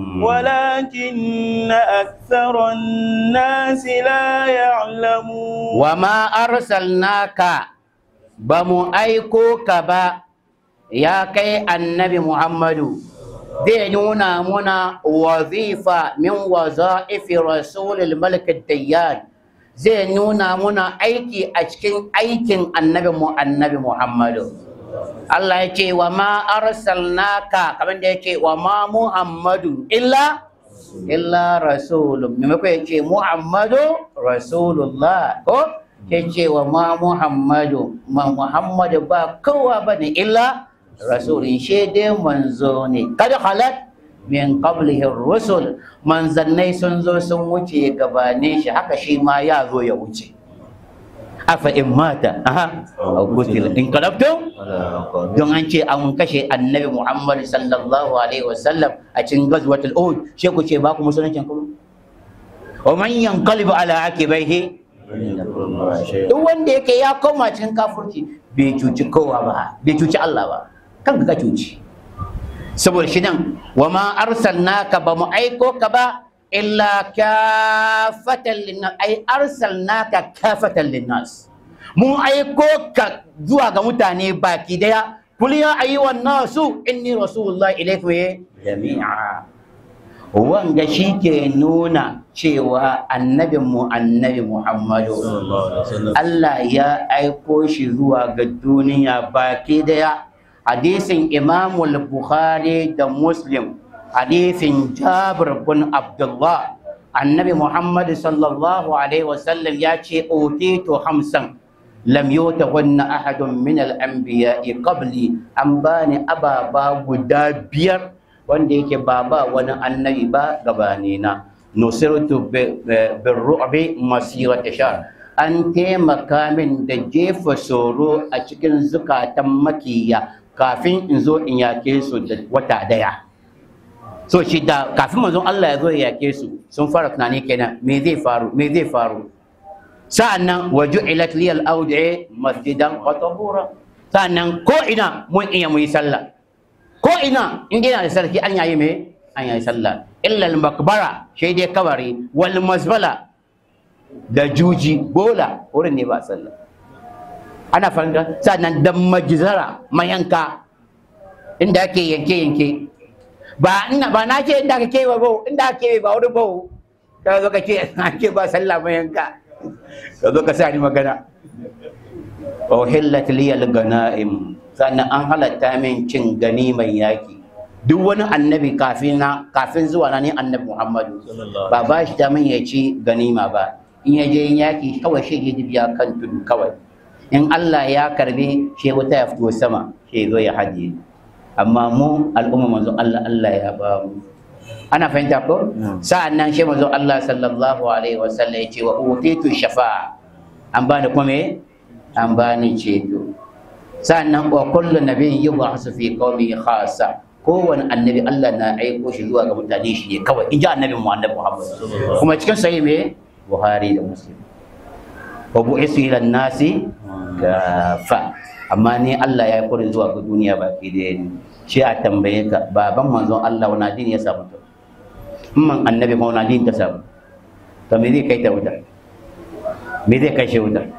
C: ولكن أكثر الناس لا يعلمون
A: wa ma arsalnaka ba mu aiko ka ba ya kai annabi Muhammadu zai nuna muna wazifa min waza'ifi rasulul malik dayyan zai nuna muna aiki a cikin aikin annabi mu annabi Muhammadu Allah ya ce wa ma arsalnaka kamar da ya ce wa ma Muhammadu illa illa rasulun maimakon ya ce Muhammadu rasulullah ko ya ce wa ma Muhammadu ma Muhammadu ba kowa ba ne illa rasulun shi dai manzo ne kada halat min qablihi rusul manzannai sun zo sun wuce gabane shi haka shi ma ya zo ya wuce afa in mata aha aw kutila in qalabtum don an ce an kashe annabi Muhammad sallallahu alaihi wasallam a cikin gazwatul Uhud she ku ce ba ku musuluncin kuma wa man yanqalibu ala akibaihi duk wanda yake ya koma cikin kafirci bai cuci kowa ba bai cuci Allah ba kan ka cuci saboda shi nan wa ma arsalnaka ba mu aiko ka ba illa kafatan linnas ai arsalnaka kafatan linnas mun aiko ka zuwa ga mutane baki daya kul ya ayyuhan nasu inni rasulullahi ilaykum jami'a wanga shi ke nuna cewa annabin mu annabi muhammadu Allah ya aiko shi zuwa ga duniya baki daya hadisin imamul bukhari da muslim hadisin jabir bin abdullah annabi muhammad sallallahu alaihi wasallam ya ce utitu hamsan lam yutahunna ahadun min al-anbiya'i qabli an bani ababa guda biyar wanda yake ba ba wani annabi ba gabani na nusirtu birru'bi masirata sha an taimaka min da jefa tsoro a cikin zukatan makiya kafin in zo in yake su da wata daya so shi da kafin manzon Allah ya zo ya yake su sun fara tunani kenan me zai faru me zai faru sa'annan waju'ilat liyal awdi'i masjidan wa tahura sa'annan ko ina mun iya mu yi sallah ko ina in ina da sarki an yayi me an yayi sallah illa al makbara shi dai kabari wal mazbala da juji bola wurin ne ba sallah ana fahimta sannan da majizara mayanka inda ake yanke yanke ba ina ba na ce inda ake kewa ba inda ake ba wani ba ka zo ka ce ake ba sallah mayanka ka zo ka sa ni magana uhillat liyal ganaim sannan an halatta min cin ganiman yaki duk wani annabi kafin na kafin zuwa na ni annabi Muhammadu ba ba shi damin ya ci ganima ba in ya je yaki kawai shi ya biya kan tudu kawai in Allah ya karbi shi wuta ya fito sama shi zo ya haji amma mu al'umma manzo Allah Allah ya ba mu ana fahimta ko sa'an nan shi manzo Allah sallallahu alaihi wasallam ya ce wa utitu shafa'a an bani kuma me an bani ceto sannan wa kullu nabiyyin yub'asu fi qaumihi khassa kowane annabi Allah na aiko shi zuwa ga mutane shi ne kawai in ji annabi mu annabi Muhammad kuma cikin sahih me Buhari da Muslim wa bu'isu ila nasi gafa amma ni Allah ya aiko ni zuwa ga duniya baki da ni shi a tambaye ka baban manzon Allah wani addini ya samu to man annabi ma wani addini ta samu to me zai kai ta wuta me zai kai shi wuta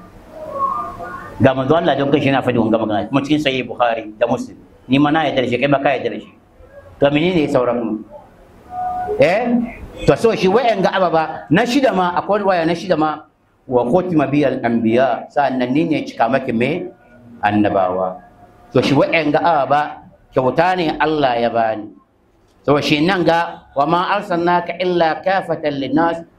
A: ga manzo Allah don kai shi na faɗi wanga magana kuma cikin sahih Bukhari da Muslim ni ma na yarda da shi kai ba ka yarda da shi to menene ya sauran mu eh to so shi wayan ga ababa na shida ma akwai waya na shida ma wa khutima bi al anbiya sa'annan ni ne cika maki me annabawa to shi wayan ga ababa kyauta ne Allah ya bani to shi nan ga wa ma arsalnaka illa kafatan linnas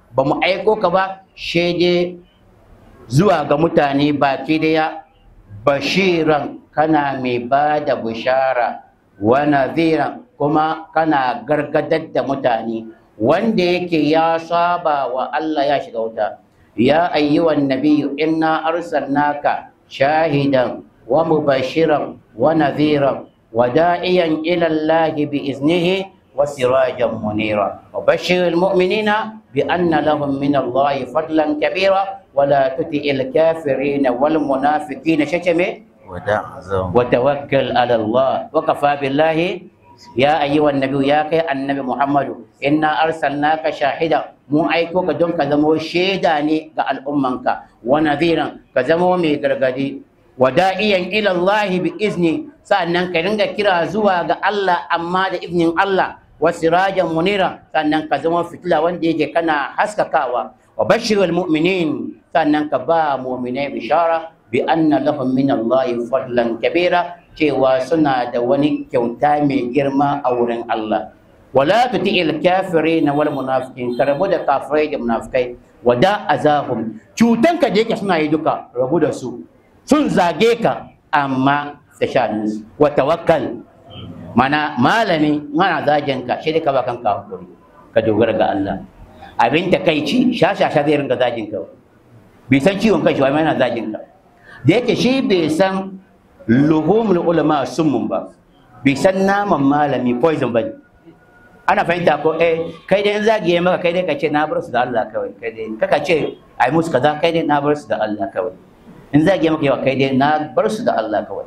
A: ba mu aiko ka ba shede zuwa ga mutane baki daya bashiran kana mai ba da bishara wa nadhiran kuma kana gargadar da mutane wanda yake ya saba wa Allah ya shiga wuta ya ayyuhan nabiyyu inna arsalnaka shahidan wa mubashiran wa nadhiran wa da'iyan ila Allah bi iznihi wa sirajan munira wa bashiril mu'minina bi anna lahum min Allah fadlan kabira wa la tuti'il kafirin wal munafiqina shakame
B: ودع زوم
A: وتوكل على الله وكفى بالله يا أيها النبي يا كي النبي محمد إنا أرسلناك شاهدا مو أيكو كدون كزمو شيداني قال أمك ونذيرا كزمو مي غرغدي وداعيا إلى الله بإذنه سأنن كرنغا كرا زوا الله أما دا إذن الله وسراجا منيرا سأنن كزمو فتلا وندي كنا حسككاوا وبشر المؤمنين سأنن كبا مؤمنين بشارة bi anna lahum min Allah fadlan kabira cewa suna da wani kyauta mai girma a wurin Allah wala tuti'il kafirin wal munafiqin ka rabu da kafirai da munafikai wada azahum cutan ka da yake suna yi duka rabu da su sun zage ka amma da shanin su wa tawakkal mana malami mana zagin ka shi ka ba kanka hakuri ka dogara ga Allah abin takaici shashasha zai ringa zagin ka bai san ciwon kai shi wai yana zagin ka da yake shi bai san luhumul ulama summun ba bai san naman malami poison ba ana fahimta ko eh kai dai in zagiye maka kai dai ka ce na bar su da Allah kawai kai dai kaka ce ai musu kaza kai dai na bar su da Allah kawai in zagiye maka yawa kai dai na bar su da Allah kawai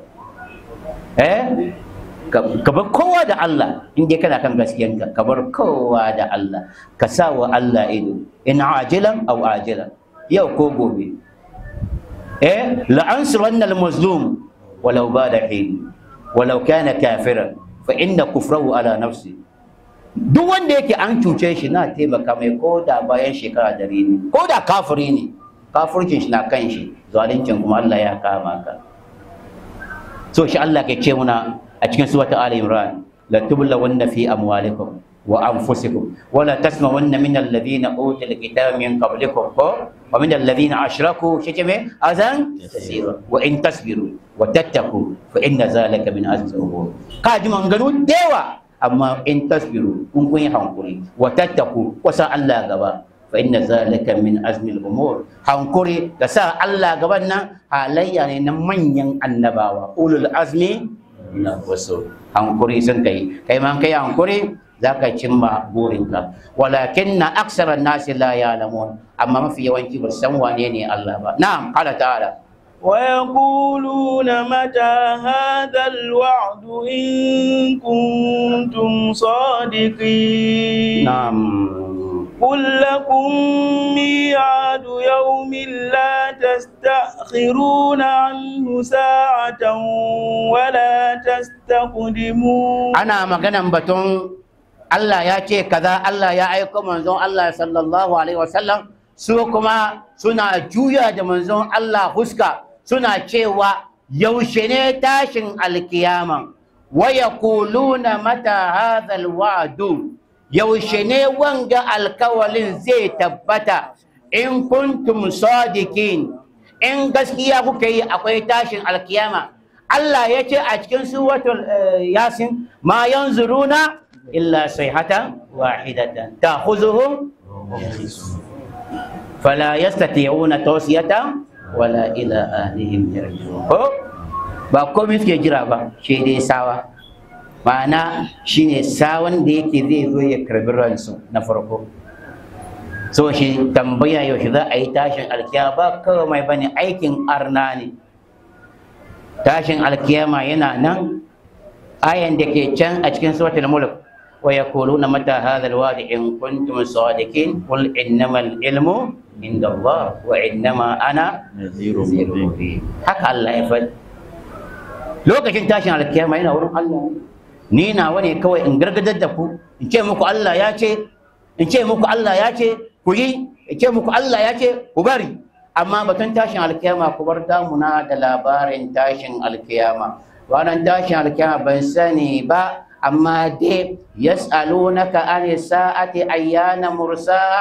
A: eh ka bar kowa da Allah in dai kana kan gaskiyanka ka bar kowa da Allah ka sa wa Allah ido in ajilan aw ajilan yau ko gobe eh la'ansuranna al-mazlum walau bada hin walau kana kafiran fa inna kufrahu ala nafsi duk wanda yake an cuce shi na taimaka mai ko da bayan shekara dari ne ko da kafiri ne kafircin shi na kan shi zalincin kuma Allah ya kama ka so shi Allah ke ce muna a cikin suratul ali imran la tublawanna fi amwalikum wa anfusikum wa la tasma'unna min alladhina utul kitaba min qablikum wa min alladhina ashraku shikime azan kasira wa in tasbiru wa tattaku fa inna zalika min azmi umur ka ji manganu dewa amma in tasbiru kun kun yi hankuri wa tattaku wa sa Allah gaba fa inna zalika min azmi umur hankuri da sa Allah gaban nan halayya ne na manyan annabawa ulul azmi na wasu hankuri sun kai kai man kai hankuri za ka cimma burinka walakin na aksarar nasi la ya'lamun amma mafi yawanci ba san wane ne Allah ba na'am qala ta'ala
C: ويقولون متى هذا الوعد إن كنتم صادقين
A: na'am
C: قل لكم ميعاد يوم لا تستأخرون عنه ساعة ولا تستقدمون
A: ana maganan batun Allah ya ce kaza Allah ya aiko manzon Allah sallallahu alaihi wasallam su kuma suna juya da manzon Allah huska suna cewa yaushe ne tashin alkiyama wa yaquluna mata hadha alwa'du yaushe ne wanga alkawalin zai tabbata in kuntum sadiqin in gaskiya kuka yi akwai tashin alkiyama Allah ya ce a cikin suratul eh, yasin ma yanzuruna illa sayhatan wahidatan ta'khuzuhum fala yastati'una tawsiyatan wala ila ahlihim yarji'un ko ba komai suke jira ba shi dai sawa ma'ana shine sawan da yake zai zo ya karbi ransu na farko so shi tambaya yaushe za a yi tashin alkiyama ba kawai mai bane aikin arna ne tashin alkiyama yana nan ayan da ke can a cikin suratul mulk wa yaquluna mata hadha alwadi in kuntum sadiqin qul innamal ilmu inda Allah wa innama ana
B: نذير
A: nadhirun
B: مبين
A: mubin haka Allah ya faɗi lokacin tashin alkiyama yana wurin Allah ni nawa ne kawai in gargadar da ku in ce muku Allah ya ce in ce muku Allah ya ce ku yi in ce muku Allah ya ce ku bari amma batun tashin alkiyama ku bar damuna da labarin tashin alkiyama wannan tashin alkiyama ban sani ba amma dai yas'alunaka an sa'ati ayyana mursa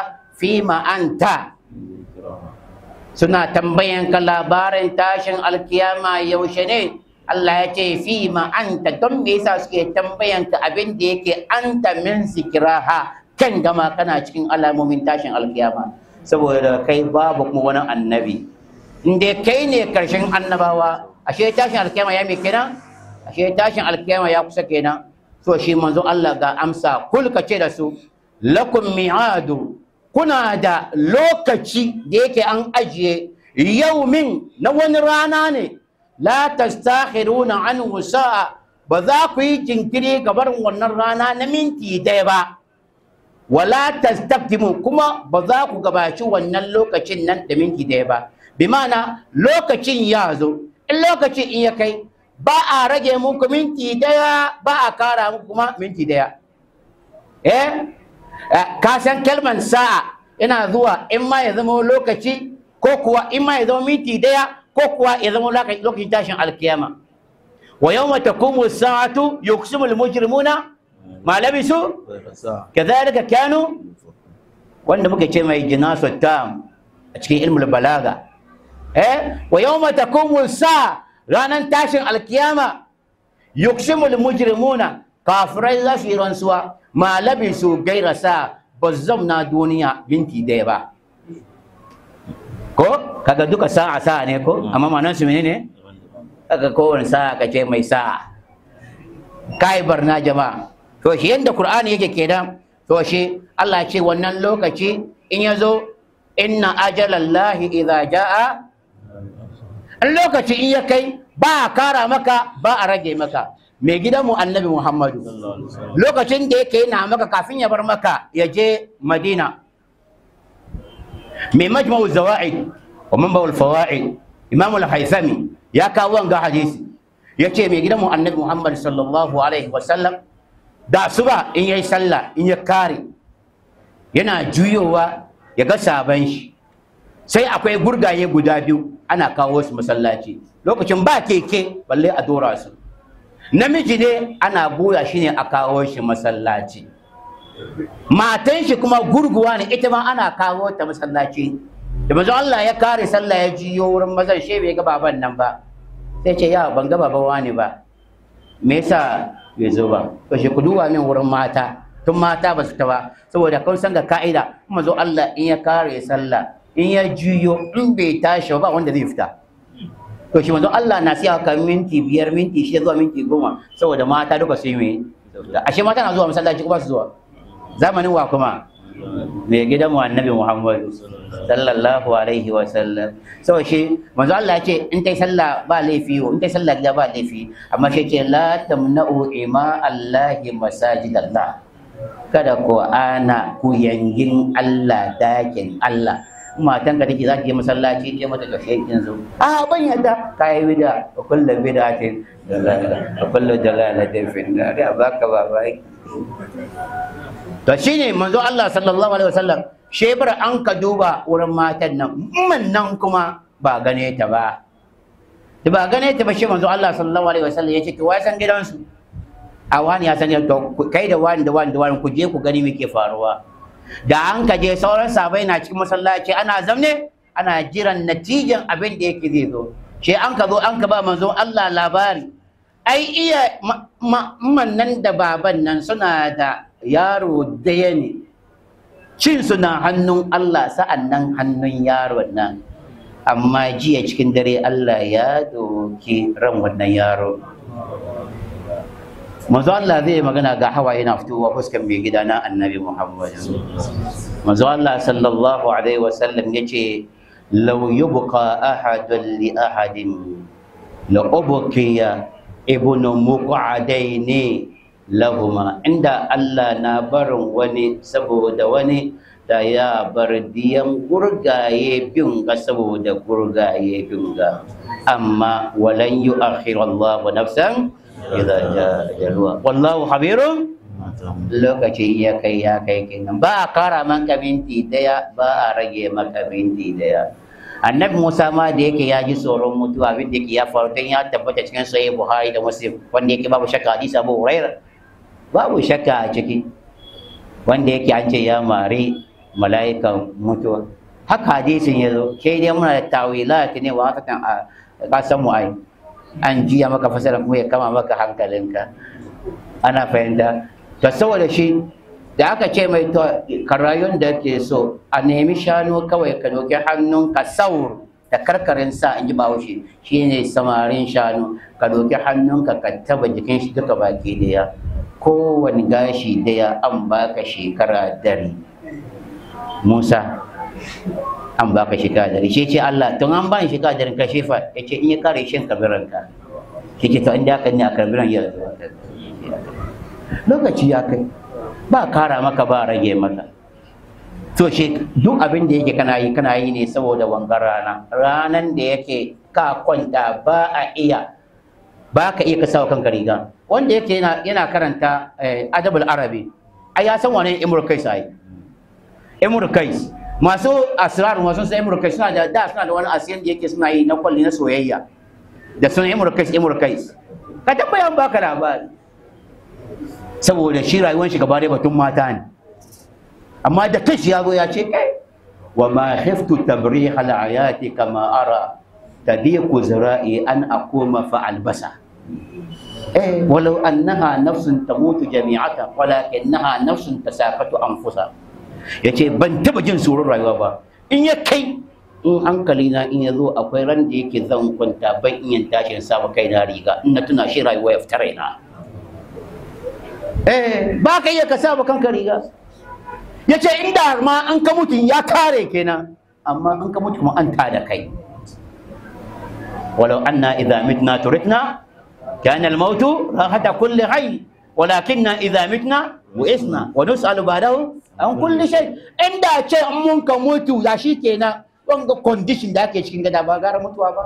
A: fima anta suna tambayan ka labarin tashin alkiyama yaushe ne Allah ya ce fima anta don me yasa suke tambayan ka abin da yake anta min zikiraha kan gama kana cikin alamomin tashin alkiyama saboda kai babu kuma wani annabi inda kai ne karshen annabawa ashe tashin alkiyama ya me kenan ashe tashin alkiyama ya kusa kenan so shi manzo Allah ga amsa kul ka ce da su lakum mi'adu kuna da lokaci da yake an ajiye yaumin na wani rana ne la tastakhiruna anhu sa'a ba za ku yi jinkiri ga barin wannan rana na minti daya ba wala tastaqdimu kuma ba za ku gabaci wannan lokacin nan da minti daya ba bi ma'ana lokacin ya zo in lokacin in ya kai ba a rage muku minti daya ba a kara muku kuma minti daya eh ka san kalman sa'a ina zuwa in ma ya zama lokaci ko kuwa in ma ya zama minti daya ko kuwa ya zama lokacin tashin alkiyama wa yawma taqumu as-sa'atu yuqsimu al-mujrimuna ma labisu kadhalika kanu wanda muke ce mai jinasu tam a cikin ilmul balaga eh wa yawma taqumu as-sa'a ranan tashin alkiyama yuqsimu al-mujrimuna kafirai za su yi rantsuwa ma labisu gaira sa ba zamna duniya binti daya ba ko kaga duka sa'a sa'a ne ko amma manan su menene kaga kowane sa'a kace mai sa'a kai barna jama'a to shi yanda qur'ani yake kenan to shi Allah ya ce wannan lokaci in yazo inna ajalallahi idza jaa in lokaci in ya kai ba a kara maka ba a rage maka mai gidanmu annabi muhammadu lokacin da yake yana maka kafin ya bar maka ya je madina mai majma'u zawa'id wa manba'ul fawaid imam al-haythami ya kawo wanga hadisi ya ce mai gidanmu annabi muhammadu sallallahu alaihi wasallam da asuba in yayi sallah in ya kare yana juyowa ya ga saban shi sai akwai gurgaye guda biyu ana kawo su masallaci lokacin ba keke balle a dora su namiji ne ana goya shi ne a kawo shi masallaci matan shi kuma gurguwa ne ita ma ana kawo ta masallaci da manzo Allah ya kare sallah ya jiyo wurin mazan she bai ga baban nan ba sai ce ya ban ga baban wani ba me yasa bai zo ba to shi ku duba min wurin mata tun mata ba su ta ba saboda kun san ga ka'ida manzo Allah in ya kare sallah in ya juyo in bai tashi ba wanda zai fita to shi manzo Allah na siya ka minti biyar minti shida zuwa minti goma saboda mata duka su yi mai ashe mata na zuwa masallaci kuma su zuwa zamanin wa kuma mai gidan mu annabi Muhammad sallallahu alaihi wa sallam saboda shi manzo Allah ya ce in tai sallah ba laifi in tai sallah gida ba laifi amma shi ce la tamna'u ima Allahi masajidallah kada ku ana ku yangin Allah dakin Allah matan ka take za ki je masallaci ce mata ka shekin zo a ban yadda kai bida wa kullu bid'atin dalala wa kullu dalalatin fi nar ya baka babai to shine manzo Allah sallallahu alaihi wasallam shebar an ka duba wurin matan nan umman nan kuma ba gane ta ba da ba gane ta ba shi manzo Allah sallallahu alaihi wasallam yace to wai san gidansu a wani ya san to kai da wani da wani da wani ku je ku gani me ke faruwa da an ka je sauran sabai na cikin masallaci ana zamne ana jiran natijan abin da yake zai zo shi an ka zo an ka ba manzo Allah labari ai iya man nan da baban nan suna da yaro daya ne cin suna hannun Allah sa'an nan hannun yaron nan amma jiya cikin dare Allah ya doki ran wannan yaro manzo Allah zai magana ga hawaye na fitowa fuskan mai gida na annabi Muhammad manzo Allah sallallahu alaihi wasallam yace law yubqa ahadun li ahadin la ubqiya ibnu muqadaini lahuma inda Allah na barin wani saboda wani da ya bar diyan gurgaye bin ga saboda gurgaye bin ga amma walan yu'akhir Allah nafsan idza jaa ajaluha wallahu khabirun lokaci ya kai ya kai kenan ba a kara maka minti daya ba a rage maka minti daya annabi musa ma da yake ya ji tsoron mutuwa abin da yake ya faru don ya tabbata cikin sahih buhari da muslim wanda yake babu shakka hadisi abu huraira babu shakka a ciki wanda yake an ce ya mari mala'ikan mutuwa haka hadisin ya zo ke dai muna da tawilat ne wa haka kan a kasan mu ai an jiya maka fasara kuma ya kama maka hankalinka ana fahimta to saboda shi da aka ce mai to karayun da ke so a nemi shanu kawai ka doki hannun ka saur da karkarin sa in ji bahaushe shine samarin shanu ka doki hannunka ka taba jikin shi duka baki daya kowane gashi daya an baka shekara dari musa an baka shekara dari shi ce allah tun an bani shekara dari ka shefa ya ce in ya kare shin kabiranka shi ce to in da aka ne a kabiran ya lokaci ya kai ba kara maka ba rage maka to shi duk abin da yake kana yi kana yi ne saboda wangar rana ranan da yake ka kwanta ba a iya ba ka iya kasawa kanka riga wanda yake yana, yana karanta eh, adabul arabi ai ya san wane imru kais ai imru kais masu asrar masu sai imru kais suna da da suna da wani asiyan da yake suna yi na kwalli na soyayya da sunan imru kais imru kais ka tambaya an baka labari saboda shi rayuwar shi gaba da batun mata ne amma da kashi ya zo ya ce kai wa ma khiftu tabrih al ayati kama ara tadiqu zira'i an aquma fa albasa eh walau annaha nafsun tamutu jami'atan walakinaha nafsun tasaqatu anfusa yace ban taba jin tsoron rayuwa ba in ya kai in hankali na in ya zo akwai ran da yake zan kwanta ban in tashin sa kai na riga in na tuna shi rayuwa ya fita raina eh ba ka iya ka sa kanka riga ya ce inda ma an ka mutu ya kare kenan amma an ka mutu kuma an tada kai walau anna idza mitna turitna kana al-mautu rahata kulli hayy walakinna idza mitna bu'isna wa nus'alu ba'dahu an kulli shay inda ce an mun ka mutu ya shi kenan wanga condition da ake cikin gada ba gara mutuwa ba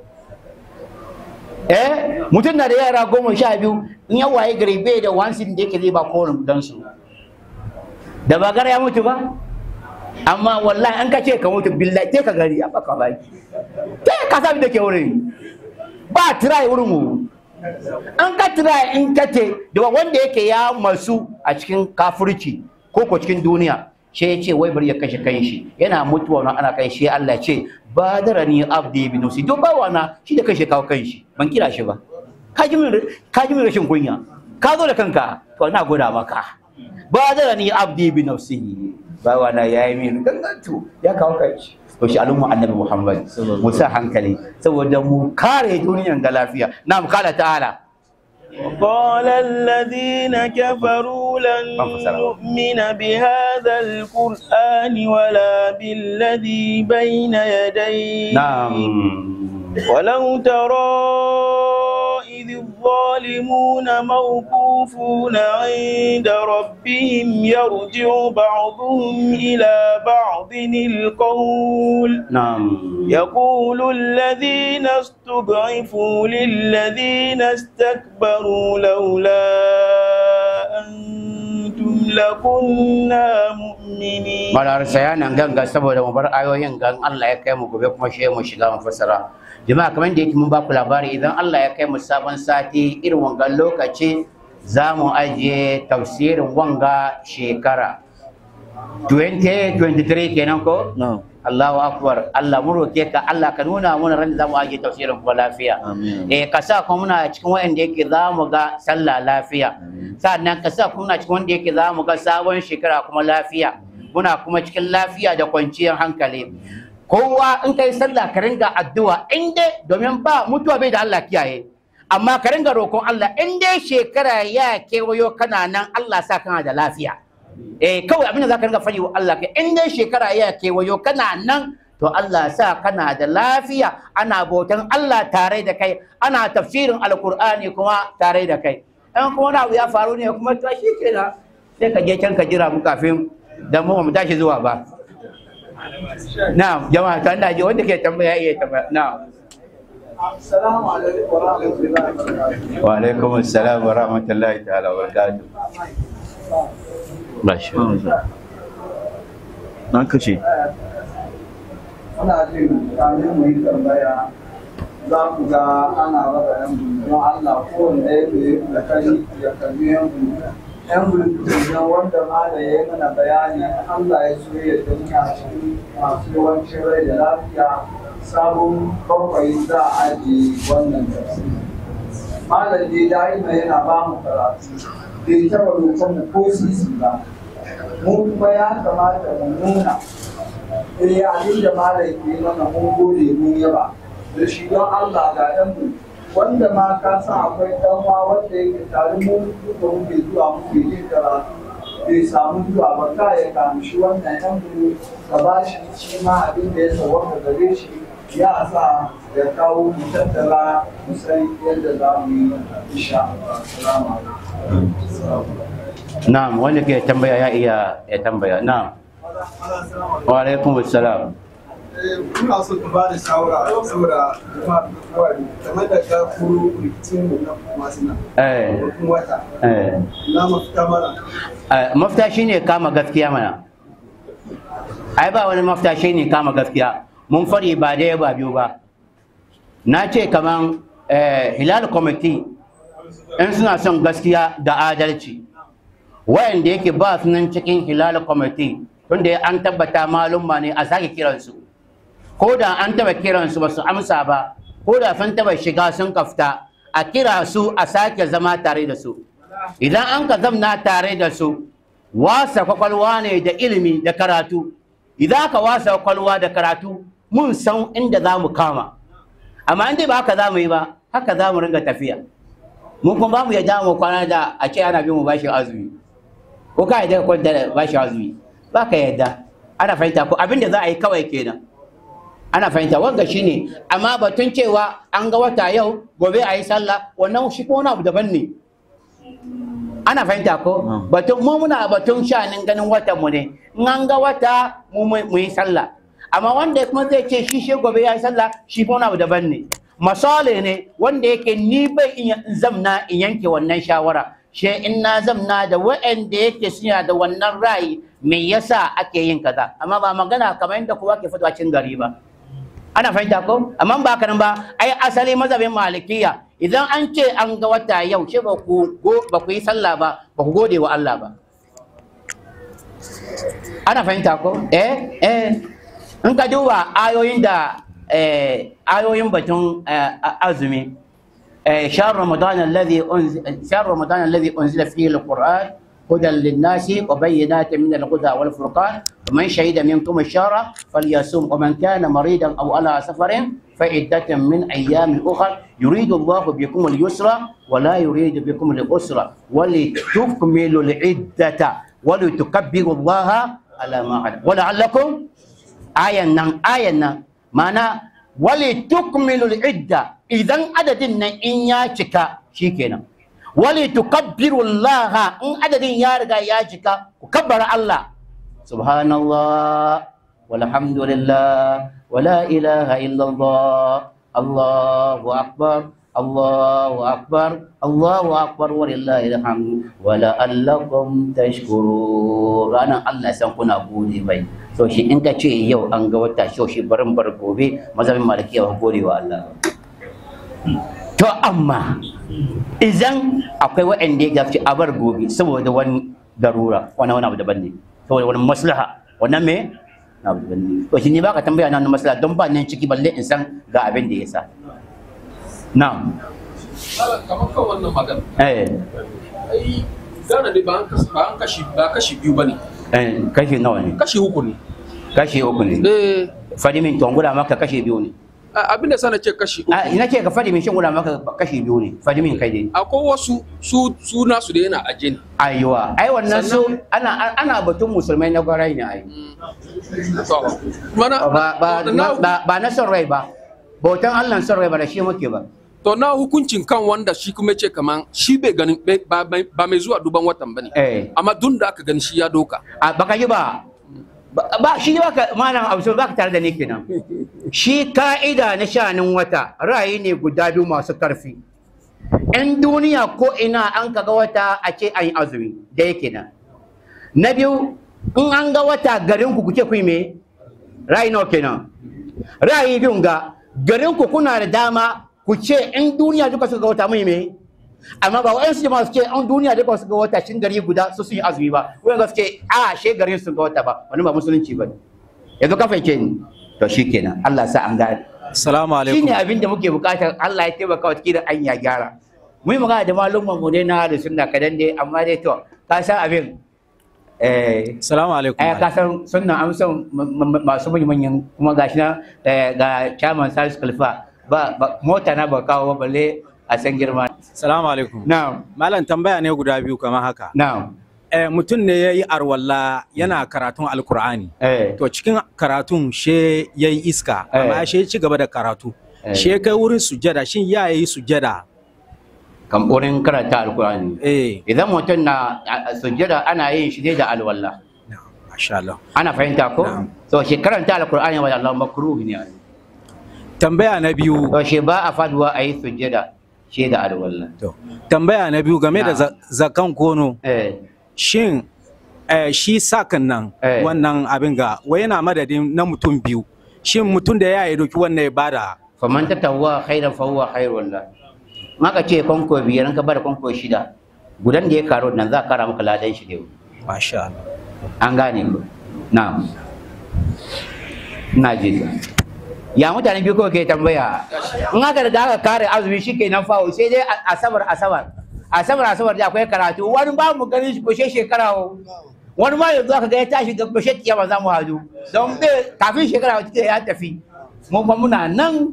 A: eh mutum na da yara goma sha biyu in ya waye gari bai da wansin da yake zai ba kowane dan su da ba gara ya mutu ba amma wallahi an ka ce ka mutu billahi te ka gari a baka baki te ka sabi da ke wurin ba try wurin mu an ka try in ka ce da wanda yake ya masu a cikin kafirci ko ko cikin duniya shi ya ce wai bari ya kashe kanshi yana mutuwa na ana kai shi Allah ce badarani abdi bi nafsi duk bawa na shi da kashe kawo kanshi ban kira shi ba ka ji min ka ji min rashin kunya ka zo da kanka to na goda maka badarani abdi bi nafsi bawa na yayi min gangantu ya kawo kanshi to shi al'umma annabi Muhammad mu sa hankali saboda mu kare duniyar ga lafiya na mu kala ta'ala
C: وقال الذين كفروا لن نؤمن بهذا القرآن ولا بالذي بين يديه
A: نعم
C: ولو ترى إذ الظالمون موقوفون عند ربهم يرجع بعضهم إلى بعض القول
A: نعم
C: يقول الذين استضعفوا للذين استكبروا لولا أنتم لكنا مؤمنين
A: Malar saya nan ganga saboda mu bar ayoyin gan Allah ya kai mu gobe kuma shi mu shiga mu fassara. Jama'a kamar da yake mun ba ku labari idan Allah ya kai mu sabon sati irin wangan lokaci za mu ajiye tafsirin wanga shekara. 2023 kenan ko?
B: No.
A: Allahu akbar Allah mu roke ka Allah ka nuna mana ran da zamu aje tafsirin kuma lafiya
B: Amin.
A: eh ka sa kuma muna cikin wanda yake zamu ga sallah lafiya sannan ka sa kuma muna cikin wanda yake zamu ga sabon shekara kuma lafiya muna kuma cikin lafiya da kwanciyar hankali kowa in kai sallah ka ringa addu'a in dai domin ba mutuwa bai da Allah kiyaye amma ka ringa roƙon Allah in dai shekara ya kewayo kana nan Allah sa kana da lafiya eh kawai abin da zaka ringa faɗi wa Allah kai in dai shekara ya kewayo kana nan to Allah sa kana da lafiya ana bautan Allah tare da kai ana tafsirin alkur'ani kuma tare da kai in kuma wani abu ya faru ne kuma to shi kenan sai ka je can ka jira mu kafin da mu mu tashi zuwa ba na'am jama'a ta ina ji wanda ke tambaya iya tambaya na'am
D: السلام عليكم ورحمة الله وبركاته.
A: wa alaikum assalam wa rahmatullahi ta'ala wa barakatuh
B: Na kashe.
D: Ana jin kamin mu yi tambaya za ku ga ana raba yan don Allah kowanne yake da kai ya kalli yan yan bulutun nan wanda ma da ya yi mana bayani Allah ya so ya da muna cikin masu yawancin rai da lafiya sabon bakwai za a ajiye wannan tafsiri malam dai da'ima yana ba mu karatu bai taɓa roƙon mu ko sisi ba mu kuma ya kamata mu nuna eh abin da malam ke mana mun gode mun yaba da shi don Allah ga ɗan mu wanda ma ka san akwai ɗan wa wanda yake tare mu duka muke zuwa muke yin karatu bai samu zuwa ba ka ya kamshi wannan ɗan mu ka ba shi shi ma abin da ya sauwaka gare shi ya sa ya kawo mu tattara mu san yadda za mu yi insha Allah. Assalamu alaikum.
A: na'am wanda ke tambaya ya iya ya tambaya na'am wa alaikum assalam
E: Kuna so ka ba da shawara saboda kuma wani game da ka kuro rikicin mu na masu nan.
A: eh
E: Rukun wata.
A: eh
E: Na mafita mara.
A: Eh, mafita shine kama gaskiya mana ai ba wani mafita shine kama gaskiya mun fari ba daya ba biyu ba na ce kaman eh, hilal committee in suna son gaskiya da adalci wayanda yake ba su nan cikin hilal committee tunda an tabbata malumma ne a sake kiransu ko da an taba kiransu ba su amsa ba ko da sun taba shiga sun kafta a kira su a sake zama tare da su idan an ka zamna tare da su wasa kwakwalwa ne da ilimi da karatu idan ka wasa kwakwalwa da karatu mun san inda za mu kama amma inda ba haka za mu yi ba haka za mu ringa tafiya mun kuma ba mu yadda mu kwana da a ce ana bin mu bashin azumi ko ka yadda ka kwanta da bashin azumi ba ka yadda ana fahimta ko abin da za a yi kawai kenan ana fahimta wanga shine amma batun cewa an ga wata yau gobe a yi sallah wannan shi ko wani abu daban ne ana fahimta ko batun mu muna batun shanin ganin watan mu ne in an ga wata mu mu yi sallah amma wanda kuma zai ce shi shi gobe ya yi sallah shi ko wani abu daban ne masale ne wanda yake ni bai iya zamna in yanke wannan shawara she in na zamna da wa'anda yake suna da wannan ra'ayi me yasa ake yin kaza amma ba magana kamar yadda kowa ke fitowa cin gari ba ana fahimta ko amma ba haka nan ba ai asali mazhabin malikiya idan an ce an ga wata yau ce ba ku go- ba ku yi sallah ba ba ku gode wa Allah ba ana fahimta ko eh eh in ka duba ayoyin da eh, ayoyin batun eh, a- azumi eh, shahr ramadan alladhi unzila shahr ramadan alladhi unzila fihi alquran هدى للناس وبينات من الهدى والفرقان ومن شهد منكم الشهر فليصوم ومن كان مريضا او على سفر فعدة من ايام اخر يريد الله بكم اليسر ولا يريد بكم العسر ولتكملوا العدة ولتكبروا الله على ما هداكم ولعلكم ayan nan ayan nan mana wali tukmilul idda idan adadin nan in ya cika shikenan wali tukabbiru Allah in adadin ya riga ya cika ku kabbara Allah subhanallah walhamdulillah wala ilaha illallah Allahu akbar Allahu akbar Allahu akbar walillahil hamd wala allakum tashkurun ranan Allah san kuna gode bai so shi in ka ce yau an ga wata so shi barin bar gobe mazhabin malikiya ba gode wa Allah to amma idan akwai waɗanda ya gafi a bar gobe saboda wani darura wani wani abu daban ne saboda wani maslaha wannan me na abu daban ne to shi ne baka tambaya na wani maslaha don ba nan ciki balle in san ga abin da ya sa na'am
F: kamar kan wannan magana
A: eh
F: ai gana dai ba an kas- ba an kashi ba kashi biyu bane
A: eh kashi nawa ne
F: kashi uku ne
A: kashi uku ne
F: eh
A: fadi min to guda maka kashi biyu ne
F: a- abin da sana ce kashi uku
A: a ina ce ka fadi min shin guda maka kashi biyu ne fadi min kai dai
F: akwai wasu su su nasu da yana aje ne
A: aiwa ai wannan su ana ana batun musulmai na gwarai ne ai
F: to mana
A: ba ba
F: to na,
A: ba ba na son rai ba bautan Allah son rai ba da shi muke ba
F: to na hukuncin kan wanda shi kuma ce kaman shi bai ganin bai- ba bai- ba mai zuwa duban watan bane
A: eh
F: amma dun da aka gani shi ya doka
A: a baka yi ba ba ba- shi ne baka malam Abdul baka tare da ni kenan shi ka'ida na shanin wata ra'ayi ne guda biyu masu karfi in duniya ko ina an kaga wata a ce an yi azumi da yake nan na biyu in an ga wata garin ku kuke kuyi me ra'ayi nawa kenan ra'ayi biyun ga garin ku kuna da dama ku ce in duniya duka suka ga wata mai me amma ba wa'ansu jama'a suke an duniya da ba su ga wata shin gari guda su sun yi azumi ba wa'anda suke a she garin sun ga wata ba wani ba musulunci ba ne yanzu ka fahimce ni to shikenan Allah sa an gane
G: Assalamu alaikum.
A: shine abin da muke bukatar Allah ya taimaka wa da an ya gyara mu yi magana da malumman mu ne na da sunna kadan dai amma dai to ka san abin eh
G: Assalamu alaikum.
A: ai ka san sunna an san m- m- masu manyan kuma gashi na eh, ga chairman Salisu Khalifa ba ba- mota na ba kawo ba balle a san girma
G: Assalamu alaikum.
A: na'am
G: Malam tambaya ne guda biyu kamar haka.
A: na'am
G: Eh, mutum ne ya yi arwalla yana karatun alkur'ani.
A: eh
G: To cikin karatun she ya yi iska,
A: Eh.
G: amma she ci gaba da karatu.
A: Eh.
G: She kai wurin sujada, shin ya yi sujada?
A: kan wurin karanta alkurani
G: Eh,
A: idan mutum na a- a sujjada ana yin shi ne da alwala
G: na'am, masha Allah.
A: ana fahimta ko
G: Na'am.
A: so shi karanta alkur'ani wa Allah makruh ne
G: Tambaya na biyu,
A: to shi ba a faduwa a yi sujjada shi da alwala
G: to, tambaya na biyu game da
A: Na'am.
G: za- zakan kono.
A: eh
G: Shin eh, shi sakan nan
A: Eh.
G: wannan abin ga wai yana madadin na mutum biyu. Shin mutum da ya yi doki wannan ya bada
A: faman tatawwa khairan fa huwa khairul la maka ce konko biyar ka bar konko shida gudan da ya karo nan za ka kara maka ladan shi ne
G: masha Allah.
A: an gane ku na'am ina ji ya mutane biyu kawai ke tambaya in aka riga aka kare azumi shi ke nan fawo sai dai a- asabar asabar asabar asabar da akwai karatu wani ba mu ganin shi kushe shekara wo. wani ma yanzu aka ga ya tashi ga kushe kiyama za mu hadu don bai kafin shekara wata ya tafi mu kuma muna nan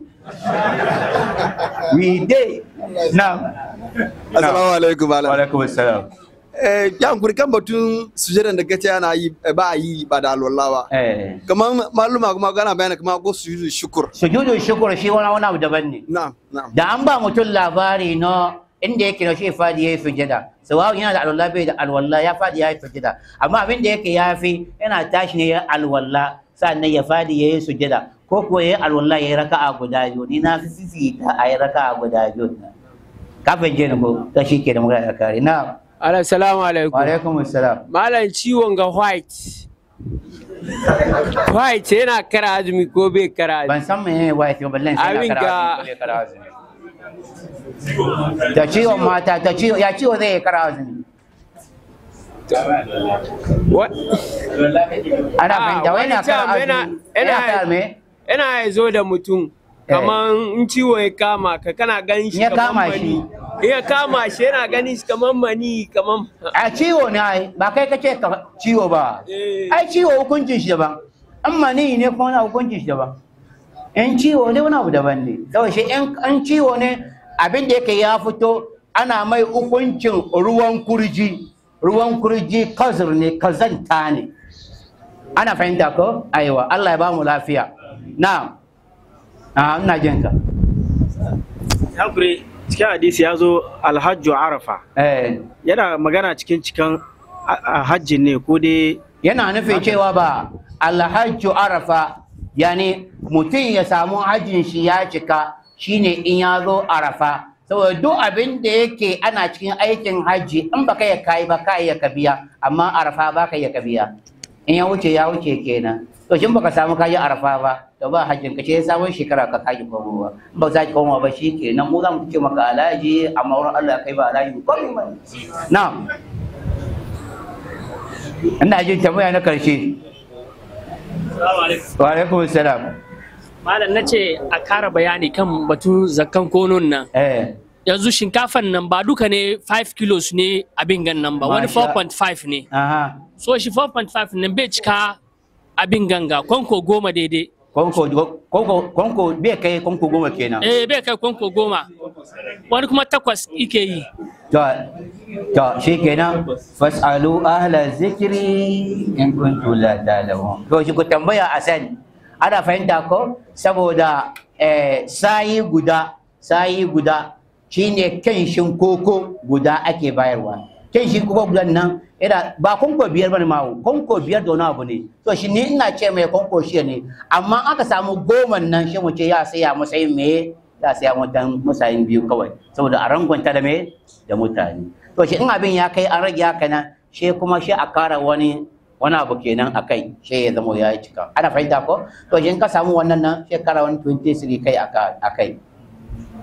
A: we day na
E: Assalamu alaikum
A: wa
E: malam.
A: alaikum assalam
E: Eh, yan kuri kan batun sujadan da kace ana yi eh, ba a yi ba da alwala ba.
A: eh
E: Kamar maluma kuma gana bayana kamar ko sujudu shukur.
A: sujudu shukur shi wani wani abu daban ne
E: Na'am, na'am.
A: da an ba mutum labari na inda yake na shi fadi ya yi sujada sawa'un yana da alwala bai da alwala ya fadi ya yi sujada amma abin da yake ya fi yana tashi ne ya alwala sannan ya fadi ya yi sujada ko kuwa ya yi alwala ya yi raka'a guda biyu ni na fi fifita a yi raka'a guda biyu kafin je ni ko ta shi ke da magana da kare na
H: Assalamu alaikum.
A: wa alaikum assalam
H: Malam ciwon ga white. White yana kara azumi ko bai kara azumi?
A: ban san me wa ya fi ballan sai
H: Abin
A: na
H: ka-
A: kara azumi ko bai kara azumi ta ciwon mata ta ciwo ya ciwo zai yi kara azumi
H: Wa-
A: ana
H: Ah,
A: fahimta wai na
H: wani
A: kara
H: time yana-
A: azumi
H: yana-
A: yana kara me
H: Yana ya zo da mutum. Kaman in ciwo ya kama ka kana ganin shi
A: Ya
H: kaman
A: kama
H: mani.
A: shi.
H: In Ya kama shi yana ganin shi kaman mani kaman.
A: a ciwo ne ai ba kai kace ka ciwo ba
H: Eh.
A: ai ciwo hukuncin shi daban an mani ne kuma wani hukuncin shi daban in ciwo ne wani abu daban ne saboda shi in an ciwo ne abin da yake ya fito ana mai hukuncin ruwan kurji ruwan kurji kazir ne kazanta ne ana fahimta ko aiwa Allah ya ba mu lafiya na'am a ina jin ka
I: Hakuri cikin hadisi ya zo alhajju arafa
A: eh
I: yana magana cikin cikin a- a hajji ne ko dai
A: yana nufin cewa ba alhajju arafa yani mutum ya samu hajjin shi ya cika shine in ya zo arafa saboda duk abin da yake ana cikin aikin hajji in baka ya kai ba kai ya kabiya amma arafa baka ya kabiya in ya wuce ya wuce kenan to shin baka samu kaji arafa ba to ba hajjin ka ce sabon shekara ka kaji komowa in ba za ki komowa ba shi kenan mu za mu ce maka alaji amma wurin Allah kai ba alaji ko ba na'am ina jin tambaya na karshe wa alaikum salam
J: Malam na ce a kara bayani kan batun zakan konon nan.
A: eh
J: Yanzu shinkafan nan ba duka ne 5 kilos ne abin gan nan ba, wani
A: Masha-
J: 4.5 ne.
A: aha
J: So shi 4.5 nan bai cika abin ganga, kwanko goma daidai.
A: konko konko konko bai kai konko goma kenan
J: Eh bai kai kwanko goma. Wani kuma takwas ike yi.
A: to to shikenan fasalu ahla zikri in kuntum la ta'lamun to shi ku tambaya a sani ana fahimta ko saboda eh, sayi guda sayi guda shine kenshin koko guda ake bayarwa kenshin koko gudan nan ina ba konko biyar bane ma konko biyar da wani abu ne to shi ni ina ce mai konko shi ne amma aka samu goma nan shi mu ce ya saya matsayin me ya saya mutan musayin biyu kawai saboda a rangwanta da me da mutane to shi in abin ya kai an rage haka nan shi kuma shi a kara wani wani abu kenan a kai shi ya zama ya yi cika ana fahimta ko to shi in ka samu wannan nan shi kara wani 23 kai a ka- a kai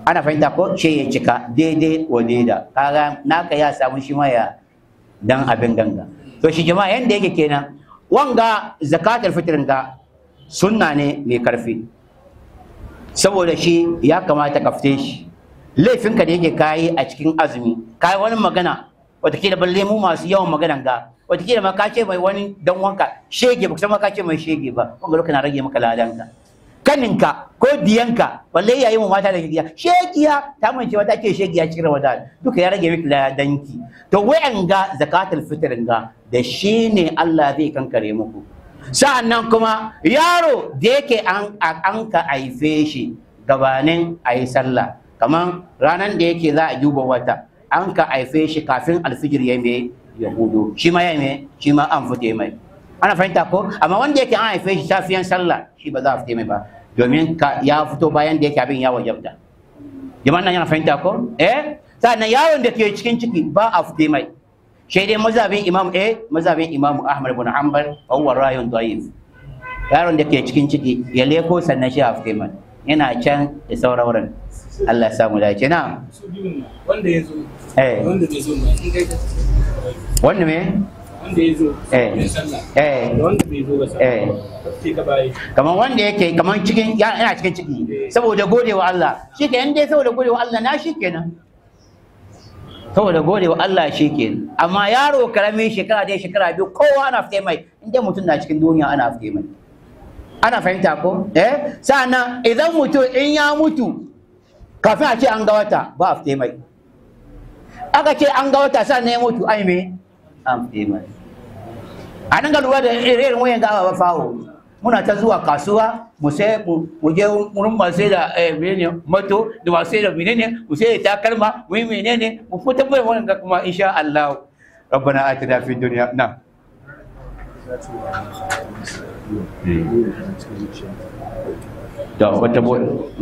A: ana fahimta ko ce ya cika daidai wa daida kaga naka ya samu shi ma ya dan abin ganga to shi jama'a yanda yake kenan wanga zakatul fitrin ga sunna ne mai karfi saboda shi ya kamata ka fite shi laifinka da yake kayi a cikin azumi kayi wani magana watakila balle mu masu yawan maganan ga watakila ma ka ce mai wani dan wanka shege ba ma ka ce mai shege ba wanga lokacin na rage maka ladanka kaninka ko diyanka balle yayi mu mata da gidiya shegiya ta mance wata ce shegiya cikin ramadan duka ya rage miki ladanki to wayan ga zakatul fitr ga da shi ne Allah zai kankare muku sa'annan kuma yaro da yake an an ka haife shi gabanin a yi sallah kamar ranar da yake za a duba wata an ka haife shi kafin alfijir ya mai ya hudu shi ma ya mai shi ma an fite mai ana fahimta ko amma wanda yake an haife shi safiyan sallah shi ba za a fite mai ba domin ya fito bayan da yake abin ya wajabta jama'an nan yana fahimta ko eh sannan yaron da ke cikin ciki ba a fite mai shi dai mazhabin imam eh mazhabin imam ahmad ibn hanbal huwa rayun da'if yaron da ke cikin ciki ya leko sannan shi a fite mai yana can da sauran wurin Allah ya samu dace na
E: wanda ya zo
A: eh
E: wanda bai zo ba in kai ka
A: wanda me
E: wanda ya zo
A: eh
E: mai sallah
A: eh
E: da wanda bai zo ba sallah
A: eh
E: sai ka bayi
A: kamar wanda yake kamar cikin ya- yana cikin ciki saboda godewa Allah shi ke dai saboda godewa Allah na shi kenan saboda godewa Allah shi kenan amma yaro karami shekara dai shekara biyu kowa ana fite mai inda mutum na cikin duniya ana fite mai ana fahimta ko eh sa'annan idan mutum in ya mutu kafin a ce an ga wata ba a fite mai aka ce an ga wata sa'annan ya mutu ai me an fite mai a nan ga lura da irin wayan ga ba fawo muna ta zuwa kasuwa mu sai mu mu je wurin masu sai da eh, menene mato da masu sai da menene mu sai da takalma mu yi menene mu fitar da wannan ga kuma insha Allah ربنا آتنا في الدنيا نعم da wata bo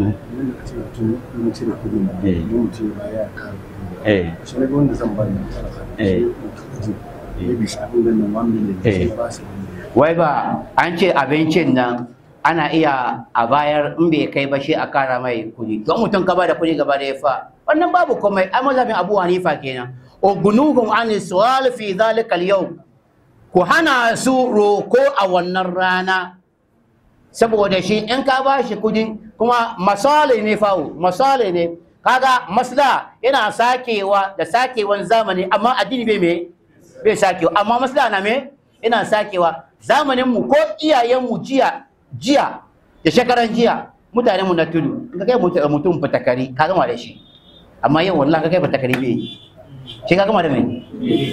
A: eh eh eh wai ba an ce abincin nan ana iya a bayar in bai kai ba shi a kara mai kuɗi don mutum ka ba da kuɗi gaba da ya fa wannan babu komai ai mazhabin abu hanifa kenan ugunuhum an su'al fi dhalika al ku hana su roko a wannan rana saboda shi in ka ba shi kuɗi kuma masale ne fawo masale ne kaga masla yana sakewa da sakewan zamani amma addini bai me bai sakewa amma masla na me yana sakewa zamanin mu ko iyayen mu jiya jiya da shekaran jiya mutanen mu na tudu in ka kai mutum mutum fatakari ka gama da shi amma yau wallahi ka kai fatakari bai yi. shi ka gama da me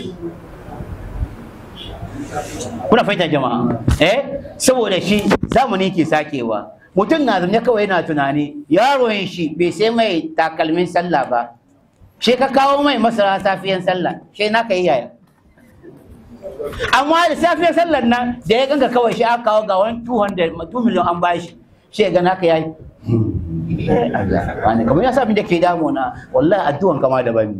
A: kuna fahimtar jama'a eh saboda shi zamani ke sakewa mutum na zaune kawai yana tunani yaron shi bai sai mai takalmin sallah ba shi ka kawo mai masara safiyan sallah shi na ka yi yaya amma da safiyar sallar nan da ya ganka kawai shi aka kawo ga wani 200 2 miliyan an bashi shi ya gana ka yayi Eh, Allah, wani kamar ya sa abin da ke damuna wallahi addu'an kama da bani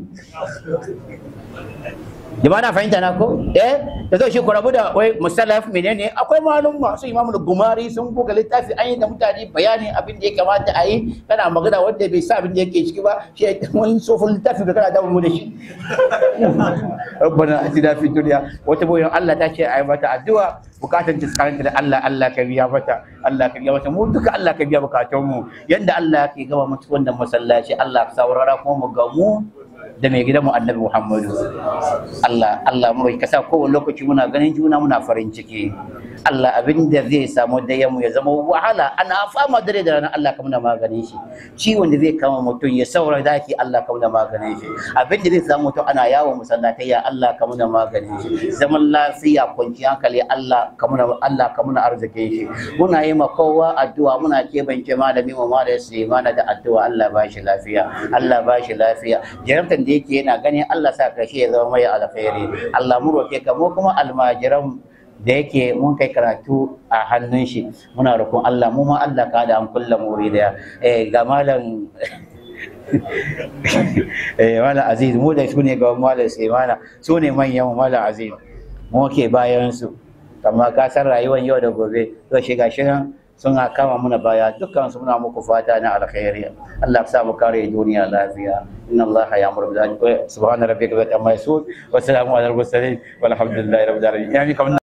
A: jama'a na fahimta na ko eh da zai shi ku rabu da wai musallaf menene akwai malum masu imamu da gumari sun buga littafi an yi da mutane bayanin abin da ya kamata a yi kana magana wanda bai sa abin da yake ciki ba shi ya wani tsofin littafi da kana damu mu da shi rabbana atina fid dunya wata boyon Allah ta ce ayi mata addu'a bukatun ta tsakaninta da Allah Allah ka biya mata Allah ka biya mata mu duka Allah ka biya bukatun mu yanda Allah ke gaba mutu wannan masallaci Allah ka saurara kuma mu ga mu da mai gidanmu annabi Muhammadu Allah Allah mu ka sa kowane lokaci muna ganin juna muna farin ciki Allah abin da zai samu da mu ya zama wahala ana fama dare da rana Allah ka muna maganin shi ciwon da zai kama mutum ya saura daki Allah ka muna maganin shi abin da zai samu mutum ana yawon masallatai ya Allah ka muna maganin shi zaman lafiya kwanciyar hankali Allah ka muna Allah ka muna arzikin shi muna yi ma kowa addu'a muna kebance malami wa malami Sulemana da addu'a Allah ba shi lafiya Allah ba shi lafiya jarabtan da yake yana gani Allah sa karshe ya zama mai alkhairi Allah mu roke ka mu kuma almajiran da yake mun kai karatu a hannun shi muna roƙon Allah mu ma Allah ka da an kulla muri da eh ga malam eh malam Aziz mu da su ne ga malam Sulemana su ne manyan malam Aziz mu ke bayan su amma ka san rayuwar yau da gobe to shiga shirin suna kama muna baya dukkan su muna muku fata na alkhairi Allah ya sa mu kare duniya lafiya inna Allah ya'muru bil adli subhana rabbika wa ta'ala wa salamun ala al mursalin walhamdulillahi rabbil alamin